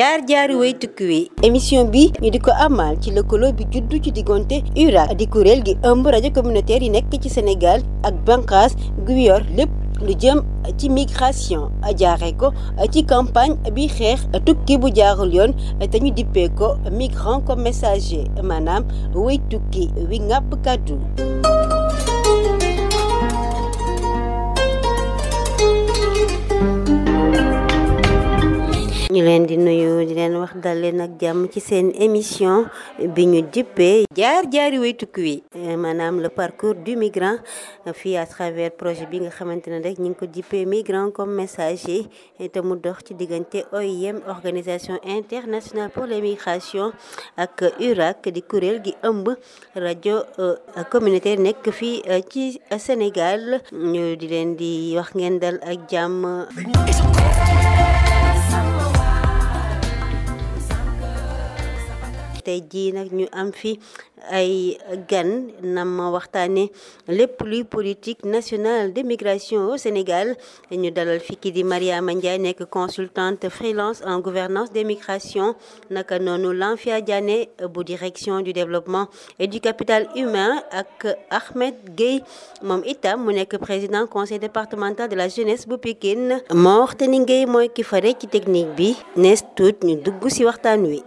jaar jaari way tukki wi émission bi ñu di ko amal ci lëkkaloo bi juddu ci diggante URAC di kuréel gi ëmb rajo communautaire yi nekk ci Sénégal ak bànqaas gu yor lépp lu jëm ci migration jaare ko ci campagne bi xeex tukki bu jaarul yoon te ñu dippee ko migrant comme messager maanaam way tukki wi ngàpp kàddu ñu leen di nuyu di leen wax dal leen ak jàmm ci seen émission bi ñu dippee jaar jaari way tukki wi maanaam le parcours du migrant fii à travers projet bi nga xamante ne rek ñu ngi ko dippee migrant comme messager te mu dox ci diggante OIM organisation internationale pour les migrations ak URAC di kuréel gi ëmb rajo communautaire nekk fii ci Sénégal ñu di leen di wax ngeen dal ak jàmm tey jii nag ñu am fi ay gan nam ma waxtaane lépp luy politique nationale de migration au Sénégal ñu dalal fi ki di Mariama Ndiaye nekk consultante freelance en gouvernance des migrations naka noonu Lanfia Diané bu direction du développement et du capital humain ak Ahmed Gueye moom itam mu nekk président conseil départemental de la jeunesse bu Pikine Mor Tani Gueye mooy ki fare ci technique bi nees tuut ñu dugg ci waxtaan wi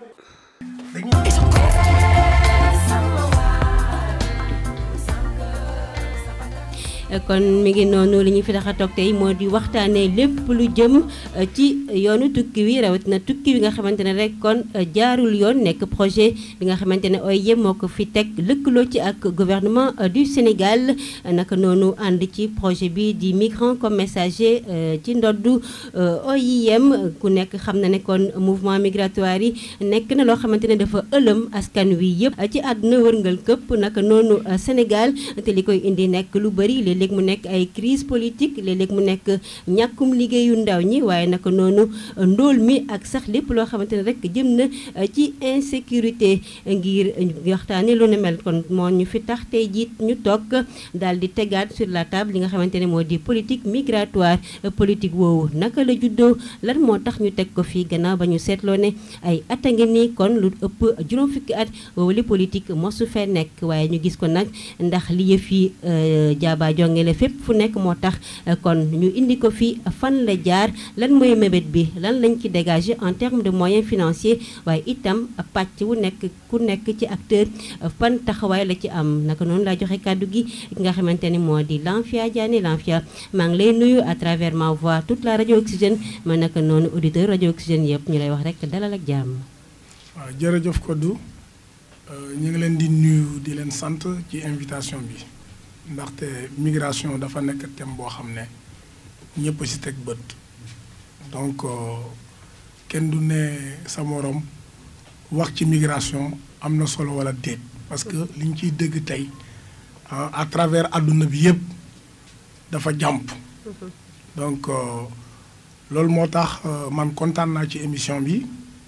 kon mi ngi noonu li ñu fi tax a toog tey moo di waxtaanee lépp lu jëm ci yoonu tukki wi rawatina tukki wi nga xamante ne rek kon jaarul yoon nekk projet bi nga xamante ne OIM moo ko fi teg lëkkaloo ci ak gouvernement du Sénégal naka noonu ànd ci projet bi di migrant comme messager ci ndoddu OIM ku nekk xam na ne kon mouvement migratoire yi nekk na loo xamante ne dafa ëlëm askan wi yëpp ci àdduna wërngal këpp naka noonu Sénégal te li koy indi nekk lu bëri léeg-léeg mu nekk ay crise politique léeg-léeg mu nekk ñàkkum liggéeyu ndaw ñi waaye naka noonu ndóol mi ak sax lépp loo xamante ne rek jëm na ci insécurité ngir waxtaane lu ne mel kon moo ñu fi tax tey jiit ñu toog daal di tegaat sur la table li nga xamante ne moo di politique migratoire politique woowu naka la juddoo lan moo tax ñu teg ko fii gannaaw ba ñu seetloo ne ay at a ngi nii kon lu ëpp juróom fukki at woowu li politique mosu fee nekk waaye ñu gis ko nag ndax li yëf yi jaaba jongele fépp fu nekk moo tax kon ñu indi ko fi fan la jaar lan mooy mébét bi lan lañ ci dégager en termes de moyens financiers waaye itam pàcc wu nekk ku nekk ci acteur fan taxawaay la ci am naka noonu laa joxe kàddu gi ki nga xamante ni moo di Lanfia Diané Lanfia maa ngi lay nuyu à travers ma voix toute la radio Oxygène ma naka noonu auditeur radio Oxygène yëpp ñu lay wax rek dalal ak jàmm. waaw jërëjëf Kodou ñu ngi leen di nuyu di leen sant ci invitation bi. ndaxte migration dafa nekk thème boo xam ne ñëpp ci teg bët donc kenn du ne sa morom wax ci migration am na solo walla déet parce que li ñu ciy dégg tey à travers àdduna bi yëpp dafa jàmp donc loolu moo tax man kontaan naa ci émission bi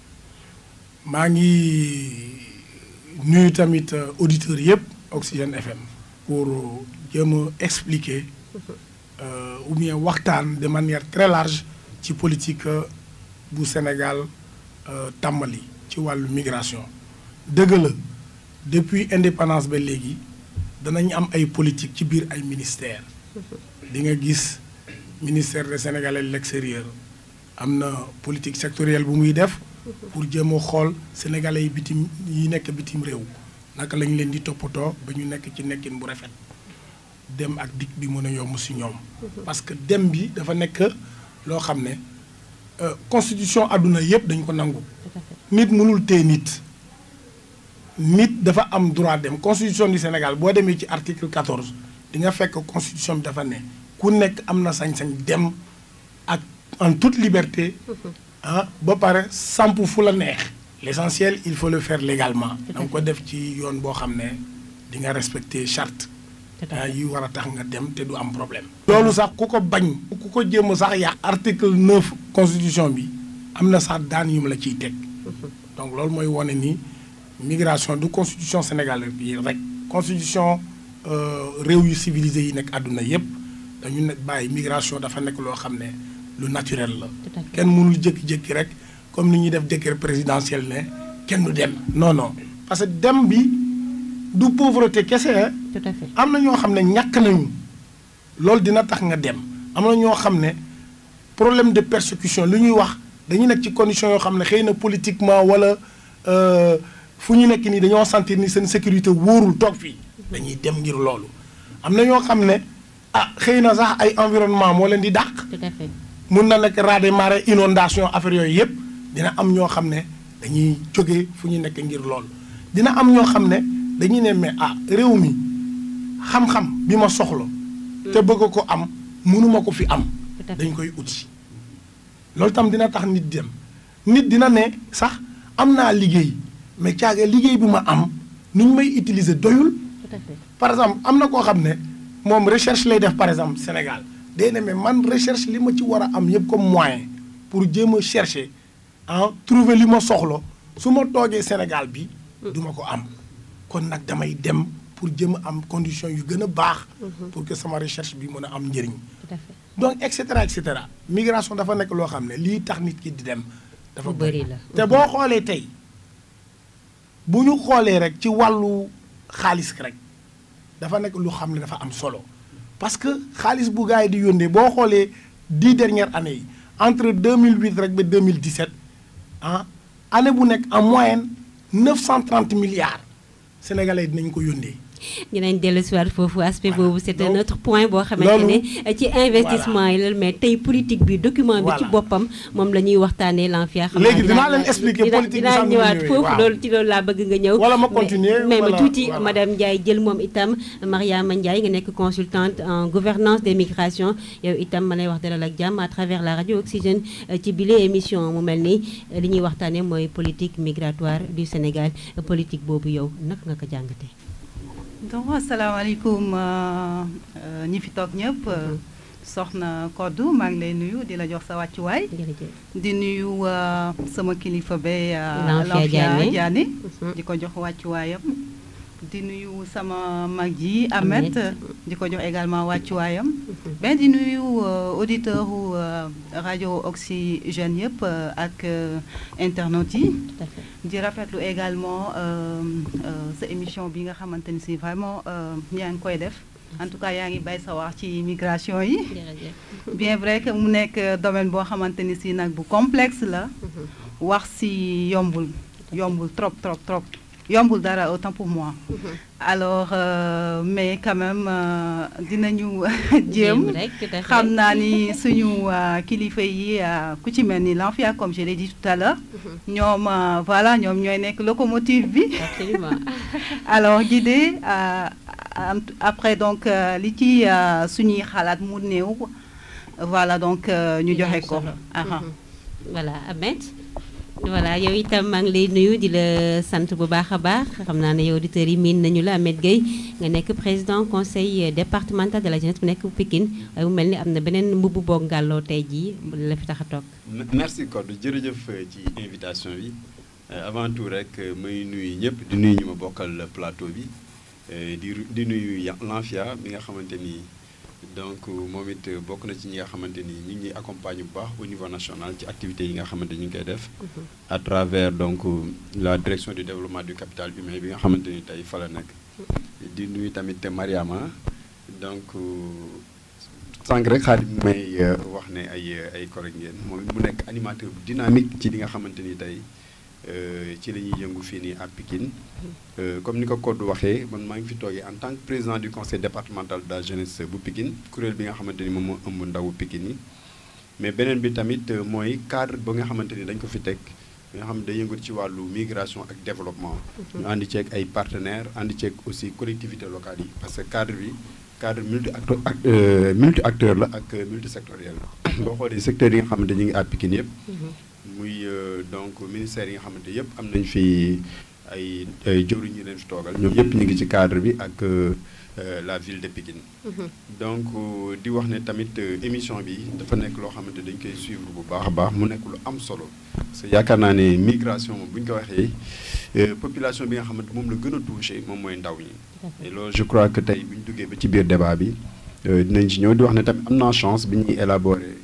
maa ngi nuyu tamit auditeurs yëpp Oxygène FM pour jéem a expliquer euh, ou bien waxtaan de manière très large ci politique bu Sénégal tàmbali ci wàllu migration dëgg la depuis indépendance ba léegi danañ am ay politique ci biir ay ministères di nga gis ministère des Sénégalais de l'extérieur am na politique sectorielle bu muy def pour jéem a xool sénégalais yi bitim yi nekk bitim réew naka lañ leen di toppatoo ba ñu nekk ci nekkin bu rafet dem ak dikk bi mën a yomb si ñoom. parce que dem bi dafa nekk loo xam ne constitution àdduna yëpp dañ ko nangu. nit mënul téye nit. nit dafa am droit dem constitution du Sénégal boo demee ci article 14 di nga fekk constitution bi dafa ne ku nekk am na sañ-sañ dem ak en toute liberté. ah ba pare samp fu la neex. l'essentiel il faut le faire légalement. da nga ko def ci yoon boo xam ne di nga respecter charte. yi war a tax nga dem te du am problème. loolu sax ku ko bañ. ku ko jéem sax yàq. article 9 constitution bi am na sax daan yu mu la ciy teg. donc loolu mooy wane ni migration du constitution sénégalaise bi rek. constitution réew yu civilisé yi nekk àdduna yépp dañu ne bàyyi migration dafa nekk loo xam ne lu naturel la. kenn mënul jékki-jékki rek comme ni ñuy def décret présidentiel ne kenn du dem non non parce que dem bi du pauvreté kese tout à fait am na ñoo xam ne ñàkk nañu loolu dina tax nga dem am na ñoo xam ne problème de persécution lu ñuy wax dañu nekk ci condition yoo xam ne xëy na politiquement wala fu ñu nekk nii dañoo sentir ni seen sécurité wóorul toog fii dañuy dem ngir loolu am na ñoo xam ne ah xëy na sax ay environnement moo leen di dàq tout à fait mun na nekk rade marée inondation affaire yooyu yëpp dina am ñoo xam ne dañuy jóge fu ñu nekk ngir loolu dina am ñoo xam ne dañuy ne mais ah réew mi xam-xam bi ma soxla te bëgg ko am mënuma ko fi am tout à fait dañ koy uti loolu tam dina tax nit dem nit dina ne sax am naa liggéey mais caage liggéey bi ma am ni ñu may utiliser doyul tout à fait par exemple am na koo xam ne moom recherche lay def par exemple Sénégal day ne mais man recherche li ma ci war a am yëpp comme moyen pour jéem a chercher ah trouver li ma soxla su ma toogee Sénégal bi du ma ko am kon nag damay dem pour jéem a am condition yu gën a baax pour que sama recherche bi mën a am njëriñ tout à fait donc et cetera et cetera migration dafa nekk loo xam ne lii tax nit ki di dem dafa Lu bëri la. te boo xoolee tey bu ñu xoolee rek ci wàllu xaalis rek dafa nekk lu xam ne dafa am solo parce que xaalis bu gars yi di yónnee boo xoolee dix dernières années yi entre 2008 rek ba 2017 ah année bu nekk en moyenne 930 milliards sénégalais dinañ ko yónnee. dinañ dellu si waat foofu aspect Voilà. boobu c'est Donc, un autre point boo xamante loolu- ne ci investissement yi la mais tey politique bi document bi ci Voilà. boppam moom la ñuy waxtaanee l'ANFIA xam Léegi naa dinaa leen expliquer dina- politique bi dinaa sax nu mu ñëwaat ñëwee, foofu waaw. loolu ci loolu laa bëgg nga ñëw Wala ma Mais- continuer, mais ma wala- tuuti voilà. madame Ndiaye jël moom itam Mariama Ndiaye nga nekk consultante en gouvernance des migrations yow itam ma lay wax dalal ak jàmm à travers la radio Oxygène euh, ci bile émission mu mel ni euh, li ñuy waxtaanee mooy politique migratoire du Sénégal Euh, politique boobu yow naka nga ko jàngatee. donc asalaamaaleykum euh, euh, ñi fi toog ñëpp euh, soxna Koddu maa ngi lay nuyu di la jox sa wàccuwaay jërëjëf. di nuyu euh, sama kilifa be euh, Lanfia Lanfia Diané. Diané Mhm. di ko jox wàccuwaayam di nuyu sama mag ji Ahmed Ahmed. di ko jox également wàccuwaayam ben di nuyu euh, auditeur u euh, rajo Oxygène yëpp euh, ak euh, internautes yi tout à fait. di rafetlu également euh, euh, sa émission bi nga xamante ni si vraiment euh, yaa ngi koy def en tout cas yaa ngi bay sa wax ci migration yi jërëjëf. bien vrai que mu nekk euh, domaine boo xamante ni si nag bu complexe la wax si yombul yombul trop trop trop yombul dara autant pour moi alors euh, mais quand même euh, dinañu jéem rek tout à fait. xam naa ni suñu euh, kilifa yi euh, ku ci mel ni l'ANFIA comme je l'ai dit tout à l'heure ñoom euh, voilà ñoom ñooy nekk locomotive bi absolument alors guidé euh, am- après donc euh, li ci euh, suñuy xalaat mu néew voilà donc euh, ñu Dina am joxe ko solo. aha Mhm. voilà Ahmed voilà yow itam maa ngi lay nuyu di la sant bu baax a baax xam naa ne yow auditeurs yi miin nañu la Ahmed Gueye nga nekk président conseil départemental de la jeunesse bu nekk Pikine waaye mu mel ni am na beneen mbubb boo ngàlloo tey jii la fi tax a toog merci Codé jërëjëf euh, ci invitation bi Euh, avant tout rek euh, may nuyu ñëpp di nuyu ñu ma bokkal plateau bi euh, di ru- di nuyu Ya- Lanfia bi nga xamante ni donc euh, moom it euh, bokk na ci ñi nga xamante ni ñu ngi ñuy accompagne bu baax au niveau national ci activités yi nga xamante ni ñu ngi koy def. à travers donc euh, la direction du développement du capital humain bi nga xamante ni tey fa la nekk. di nuyu tamit Mariama donc. euh, sànq rek xaalis bi may euh, wax ne ay ay collègues ngeen moom it mu nekk animateur bu dynamique ci li nga xamante ni tey euh, ci la ñuy yëngu fii nii à Pikine Euh, comme ni ko Codé waxee man maa ngi fi toogee en tant que président du conseil départemental de la jeunesse bu Pikine kuréel bi nga xamante ni moom moo ëmb ndawu Pikine yi mais beneen bi tamit euh, mooy cadre ba nga xamante ni dañ ko fi teg nga xam ne day yëngu ci wàllu migration ak développement. ñu àndi ceeg ay partenaires àndi ceeg aussi collectivités locales yi parce que cadre bi cadre multi acteur multi acteur la ak multisectoriel la. boo xoolee secteurs yi nga xamante ñu ngi à Pikine yëpp. muy euh, donc ministères yi nga xamante yëpp am nañ fi ay ay jëwriñ ñu leen fi toogal ñoom yëpp ñu ngi ci cadre bi ak euh, euh, la ville de Pikine. donc euh, di wax ne tamit euh, émission bi dafa nekk loo xamante dañ koy suivre bu baax a baax mu nekk lu am solo parce que yaakaar naa ne migration moom bu ñu ko waxee euh, population bi nga xamante moom la gën a touché moom mooy ndaw ñi. et loolu je crois que tey bu ñu duggee ba ci biir débat bi euh, dinañ ci ñëw di wax ne tamit am naa chance bi ñuy élaborer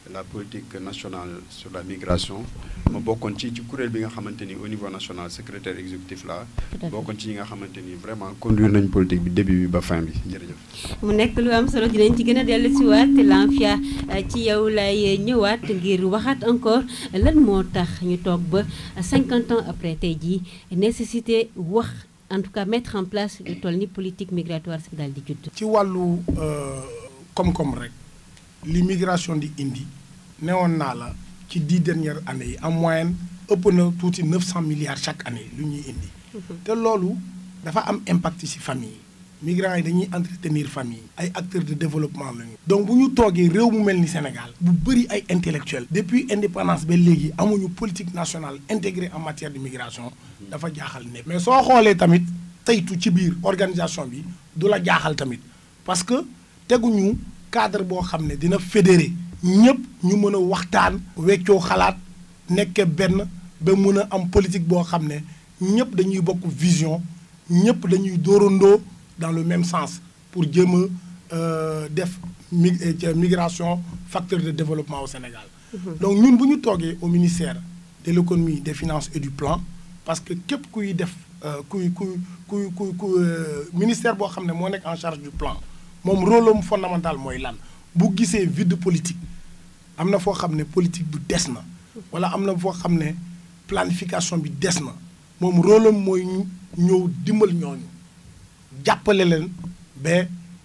la politique nationale sur la migration ma bokkoon ci ci kuréel bi nga xamante ni au niveau national secrétaire exécutif la bokkoon ci ñi nga xamante ni vraiment conduire nañ politique bi début bi ba fin bi jërëjëf. mu nekk lu am solo dinañ ci gën a dellu si waat Lanfia ci yow lay ñëwaat ngir waxaat encore lan moo tax ñu toog ba 50 ans après tey jii nécessité wax en tout cas mettre en place lu toll ni politique migratoire si daal di judd. ci wàllu koom-koom rek li migration di indi newoon naa la ci dix dernières années yi en moyenne ëpp na tuuti 900 milliards chaque année lu ñuy indi. te loolu dafa am impact ci famille yi. migrants yi dañuy entretenir famille ay acteurs de développement lañu. donc bu ñu toogee réew mu mel ni Sénégal. bu bëri ay intellectuels. depuis indépendance ba léegi amuñu politique nationale intégrée en matière de migration dafa jaaxal ne mais soo xoolee tamit teytu ci biir organisation bi du la jaaxal tamit parce que teguñu cadre boo xam ne dina fédéré ñëpp ñu mën a waxtaan. weccoo xalaat nekk benn ba mën a am politique boo xam ne ñëpp dañuy bokk vision ñëpp dañuy dóorandoo. dans le même sens pour jéem a def mi migration facteur de développement au Sénégal. donc ñun bu ñu toogee au ministère de l'économie des finances et du plan parce que képp kuy def kuy kuy kuy kuy ku ministère boo xam ne moo nekk en charge du plan moom rôle am fondamental mooy lan bu gisee vide politique am na foo xam ne politique bu des na wala am na foo xam ne planification bi des na moom rôle am mooy ñëw dimbal ñooñu. jàppale leen ba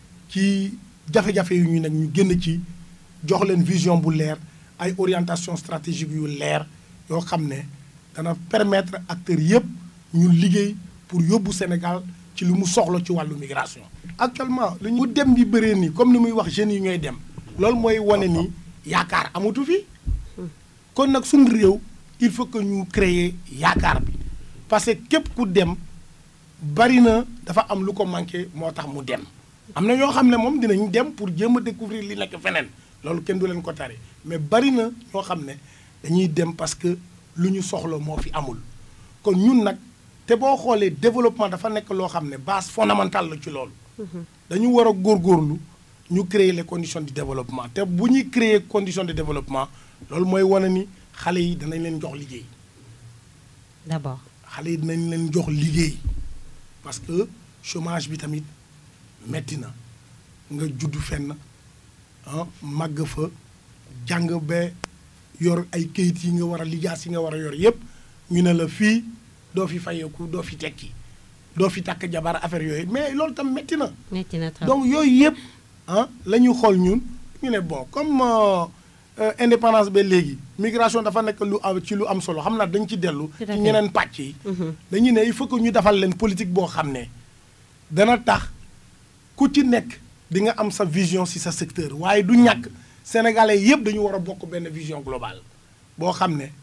ci jafe-jafe yu ñu nekk ñu génn ci jox leen vision bu leer ay orientation stratégique yu leer yoo xam ne dana permettre acteurs yëpp ñu liggéey pour yóbbu Sénégal ci li mu soxla ci wàllu migration. actuellement lu ñu dem bi bëree nii comme ni muy wax jeunes yi ñooy dem loolu mooy wane ni yaakaar amatu fi kon nag suñu réew il faut que ñu créer yaakaar bi parce que képp ku dem. bari na dafa am lu ko manqué moo tax mu dem am na ñoo xam ne moom dinañ dem pour jéem a découvrir li nekk feneen loolu kenn du leen ko tari mais bari na ñoo xam ne dañuy dem parce que lu ñu soxla moo fi amul kon ñun nag te boo xoolee développement dafa nekk loo xam ne base fondamentale la ci loolu dañu war a góorgóorlu ñu créer les conditions de développement te bu ñuy créer conditions de développement loolu mooy wane ni xale yi danañ leen jox liggéey d'abord xale yi dinañ leen jox liggéey parce que chômage bi tamit metti na nga judd fenn ah màgg fa jàng ba yor ay kayit yi nga war a lijaas yi nga war a yor yépp ñu ne la fii doo fi fayeeku doo fi tekki doo fi takk jabar affaire yooyu mais loolu tam metti na metti na trop donc yooyu yépp ah la ñu xool ñun ñu ne bon comme indépendance ba léegi migration dafa nekk lu am ci lu am solo xam naa dañ ci dellu ci ñeneen pàcc yi dañu ne il faut que ñu defal leen politique boo xam ne dana tax ku ci nekk di nga am sa vision ci sa secteur waaye du ñàkk sénégalais yépp dañu war a bokk benn vision globale boo xam ne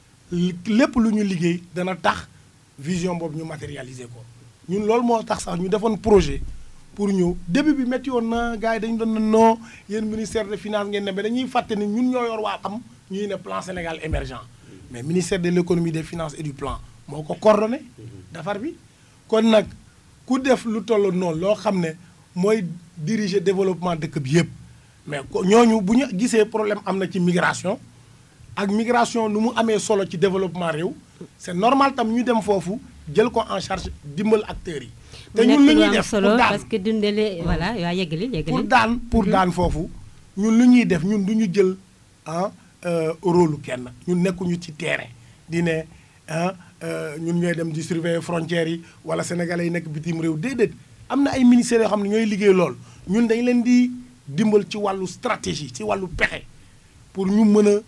lépp lu ñu liggéey dana tax vision boobu ñu matérialiser ko ñun loolu moo tax sax ñu defoon projet pour ñëw début bi métti woon na gars yi dañu doon non yéen ministère de finance ngeen ne mais dañuy fàtte ni ñun ñoo yor waa am ñuy ne plan Sénégal émergent mais ministère de l'économie des finances et du plan moo ko coordonné defar bi kon nag ku def lu toll noonu loo xam ne mooy diriger développement dëkk bi yépp mais ñooñu bu ñu gisee problème am na ci migration ak migration nu mu amee solo ci développement réew c'est normal tam ñu dem foofu jël ko en charge dimbal acteurs yi te ñun li ñuy def solo pour daan parce que dundale voilà waa yeggali pour yeggali daan pour daan foofu ñun lu ñuy def ñun du ñu jël ah rôle kenn ñun nekkuñu ci terrain di ne ah ñun ñooy dem di surveiller frontières yi wala sénégalais yi nekk bitim réew déedéet am na ay ministères yoo xam ne ñooy liggéey lool ñun dañ leen di dimbal ci wàllu stratégie ci wàllu pexe pour ñu mën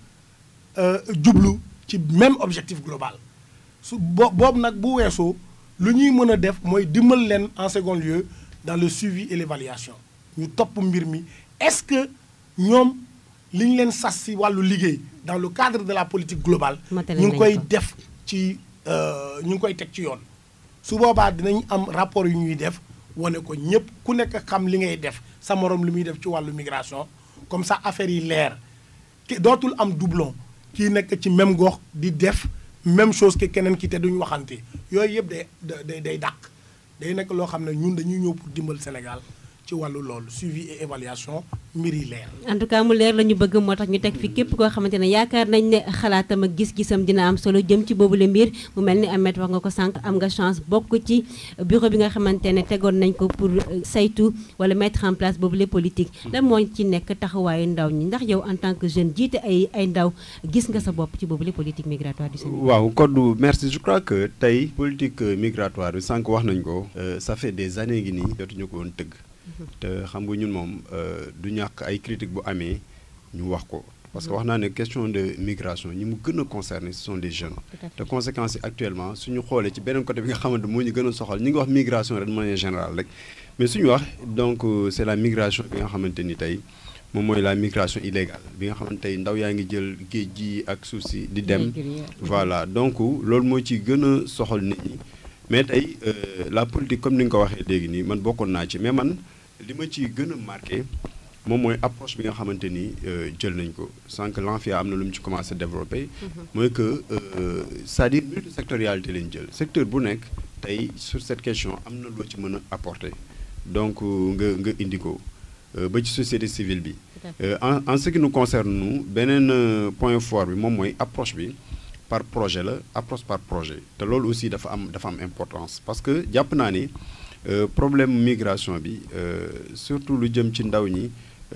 a jublu ci même objectif global su bo boobu nag bu weesoo lu ñuy mën a def mooy dimbal leen en second lieu dans le suivi et l'évaluation ñu topp mbir mi est-ce que ñoom li ñu leen sas ci wàllu liggéey dans le cadre de la politique globale Matale ñu nañ ngi koy ko. def ci ñu ngi koy teg ci yoon su boobaa dinañ am rapport yu ñuy def wane ko ñëpp ku nekk xam li ngay def sa morom li muy def ci wàllu migration comme ça affaire yi leer ki dootul am doublon kii nekk ci même gox di def même chose que keneen ki te duñ waxante yooyu yëpp day day day dàq day nekk loo xam ne ñun dañuy ñëw pour dimbal Sénégal ci wàllu loolu suivi et évaluation mbir yi leer. en tout cas mu leer la ñu bëgg moo tax ñu teg fi képp koo xamante ne yaakaar nañ ne xalaatam ak gis-gisam dina am solo jëm ci boobu le mbir mu mel ni Ahmed wax nga ko sànq am nga chance bokk ci bureau bi nga xamante ne tegoon nañ ko pour saytu wala mettre en place boobu le politique lan moo ci nekk taxawaayu ndaw ñi ndax yow en tant que jeune jiite ay ay ndaw gis nga sa bopp ci boobu le politique migratoire du Sénégal. waaw Codou merci je crois que tey politique migratoire bi sànq wax nañ ko. ça fait des années ngi nii jotuñu ko woon tëgg. te xam nga ñun moom du ñàkk ay critique bu amee ñu wax ko parce que wax naa ne question de migration ñi mu gën a concerné ce sont les jeunes te conséquences yi actuellement suñu xoolee ci beneen côté bi nga xamante moo ñu gën a soxal ñi ngi wax migration rek de manière générale rek mais suñu wax donc c'est la migration bi nga xamante ni tey moom mooy la migration illégale bi nga xamante tey ndaw yaa ngi jël géej gi ak suuf si di dem voilà donc loolu moo ci gën a soxal nit ñi mais tey la politique comme ni nga ko waxee léegi nii man bokkoon naa ci mais man li ma ci gën a marqué moom mooy approche bi nga xamante ni jël nañ ko sans que l'ANFIA am na lu mu ci commencé développé. mooy que c'est-à-dire multisectorialité lañ jël secteur bu nekk tey sur cette question am na loo ci mën a apporter donc nga nga indi ko ba ci société civile bi. en en ce qui nous concerne nous beneen point fort bi moom mooy approche bi par projet la approche par projet te loolu aussi dafa am dafa am importance parce que jàpp naa ni. problème migration bi surtout lu jëm ci ndaw ñi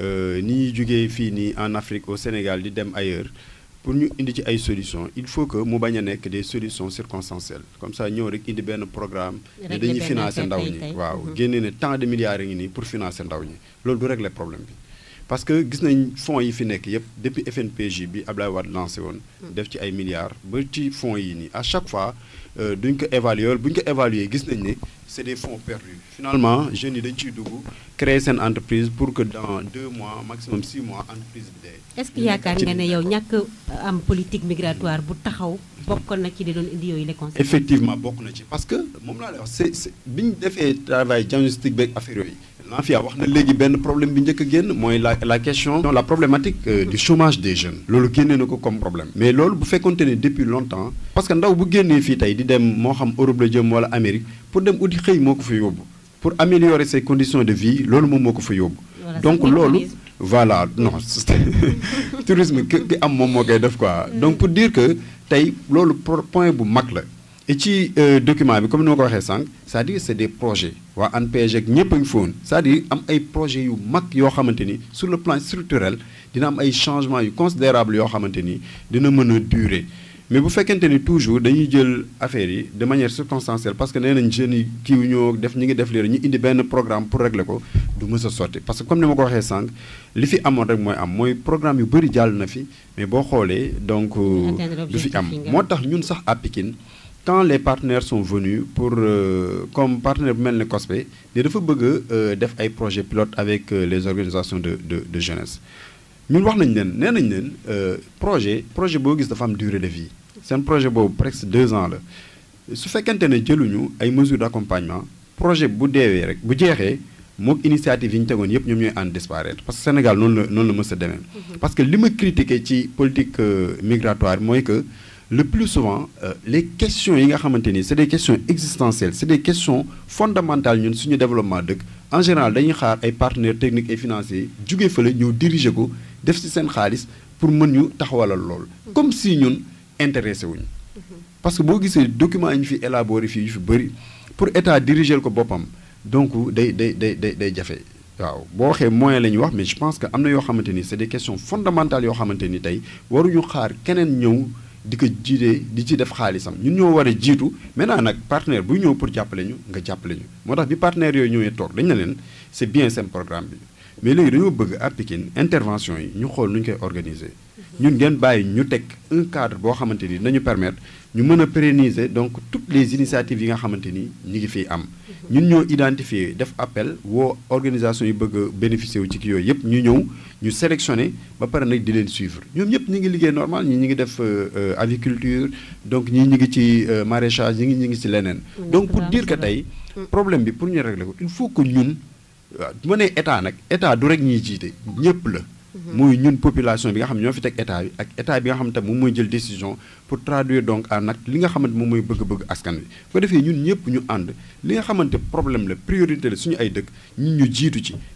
ni ñuy jógee fii nii en Afrique au Sénégal di dem ailleurs pour ñu indi ci ay solutions il faut que mu bañ a nekk des solutions circonstancielles comme ça ñëw rek indi benn programme ne dañuy financer ndaw ñi waaw génne ne tant de milliards yi ngi nii pour financer ndaw ñi loolu du régler problème bi parce que gis nañ fonds yi fi nekk yépp depuis FNPJ bi Ablaye Wade lancé woon def ci ay milliards ba ci fonds yi nii à chaque fois duñ ko évaluer bu ñu ko évaluer gis nañ ne c'est des fonds perdus finalement jeunes yi dañ ciy dugg créer seen entreprise pour que dans deux mois maximum six mois entreprise bi dee. est-ce que yaakaar nga ne yow ñàkk am politique migratoire bu taxaw bokkoon na ci di doon indi yooyu les conséquences. effectivement bokk na ci parce que moom laa lay wax c'est c'est bi ñu defee travail diagnostic beeg affaire yooyu. l'ANFIA wax na léegi benn problème bi njëkk a génn mooy la la question la problématique du chômage des jeunes loolu génnee na ko comme problème mais loolu bu fekkonte ne depuis longtemps parce que ndaw bu génnee fii tey di dem moo xam Europe la jëm wala Amérique pour dem uti xëy moo ko fa yóbbu pour améliorer ses conditions de vie loolu moom moo ko fa yóbbu donc loolu voilà non tourisme ki ki am moom moo koy def quoi donc pour dire que tey loolu point bu mag la et ci document bi comme ni ma ko waxee sànq c'est-à-dire c'est des projets waa ANPEJ ak ñëpp a ngi foon c'est-à-dire am ay projets yu mag yoo xamante ni sur le plan structurel dina am ay changements yu considérables yoo xamante ni dina mën a durer mais bu fekkente ni toujours dañuy jël affaire yi de manière circonstancielle parce que nee nañ jeunes yi kii ñoo def ñi ngi def léegi ñu indi benn programme pour régler ko du mës a sotti parce que comme ni ma ko waxee sànq li fi amoon rek mooy am mooy programme yu bëri jàll na fi mais boo xoolee donc du fi am moo tax ñun sax à Pikine quand les partenaires sont venus pour euh, comme partenaire bu mel ne COSPE ne dafa bëgg a def ay projets pilotes avec euh, les organisations de de de jeunesse ñun wax nañ leen nee nañ leen projet projet boo gis dafa am durée de vie seen projet boobu presque deux ans la su fekkente ne jëluñu ay mesures d'accompagnement projet bu deewee rek bu jeexee mook initiative yi ñu tegoon yëpp ñoom ñooy ànd disparaître parce que Sénégal noonu la noonu la mës a demee parce que li ma critiqué ci politique migratoire mooy que le plus souvent euh, les questions yi nga xamante ni c'est des questions existentielles c'est des questions fondamentales ñun suñu développement dëkk en général dañuy xaar ay partenaires techniques et financiers jugee fële ñëw diriger ko def ci seen xaalis pour mën ñu taxawalal lool comme si ñun intéressé wuñu parce que boo gisee documents yi ñu fi élaboré fii yu fi bëri pour état diriger ko boppam donc day day day day day jafe waaw boo waxee moyen la ñuy wax mais je pense que am na yoo xamante ni c'est des questions fondamentales yoo xamante ni tey waruñu xaar keneen ñëw di ko jiitee di ci def xaalisam ñun ñoo war a jiitu maintenant nag partenaire buy ñëw pour jàppale ñu nga jàppale ñu moo tax bi partenaires yooyu ñëwee toog dañ na leen c'est bien seen programme bi mais léegi dañoo bëgg à Pikine intervention yi ñu xool nu ñu koy organiser ñun ngeen bàyyi ñu teg un cadre boo xamante ni nañu permettre ñu mën a pérenniser donc toutes les initiatives yi nga xamante ni ñi ngi fiy am ñun ñoo identifier def appel woo organisation yi bëgg a bénéficier wu ci kii yooyu yëpp ñu ñëw ñu sélectionner ba pare nag di leen suivre ñoom ñëpp ñi ngi liggéey normal ñii ñi ngi def aviculture donc ñii ñi ngi ci maraîchage ñi ngi ñi ngi ci leneen donc pour dire que tey problème bi pour ñu régler ko il faut que ñun waaw bu ma nee état nag état du rek ñiy jiite ñëpp la muy ñun population bi nga xam ne ñoo fi teg état bi ak état bi nga xam ne moom mooy jël décision pour traduire donc en acte li nga xamante moom mooy bëgg-bëgg askan wi ko defee ñun ñëpp ñu ànd li nga xamante problème la priorité la suñu ay dëkk ñun ñu jiitu ci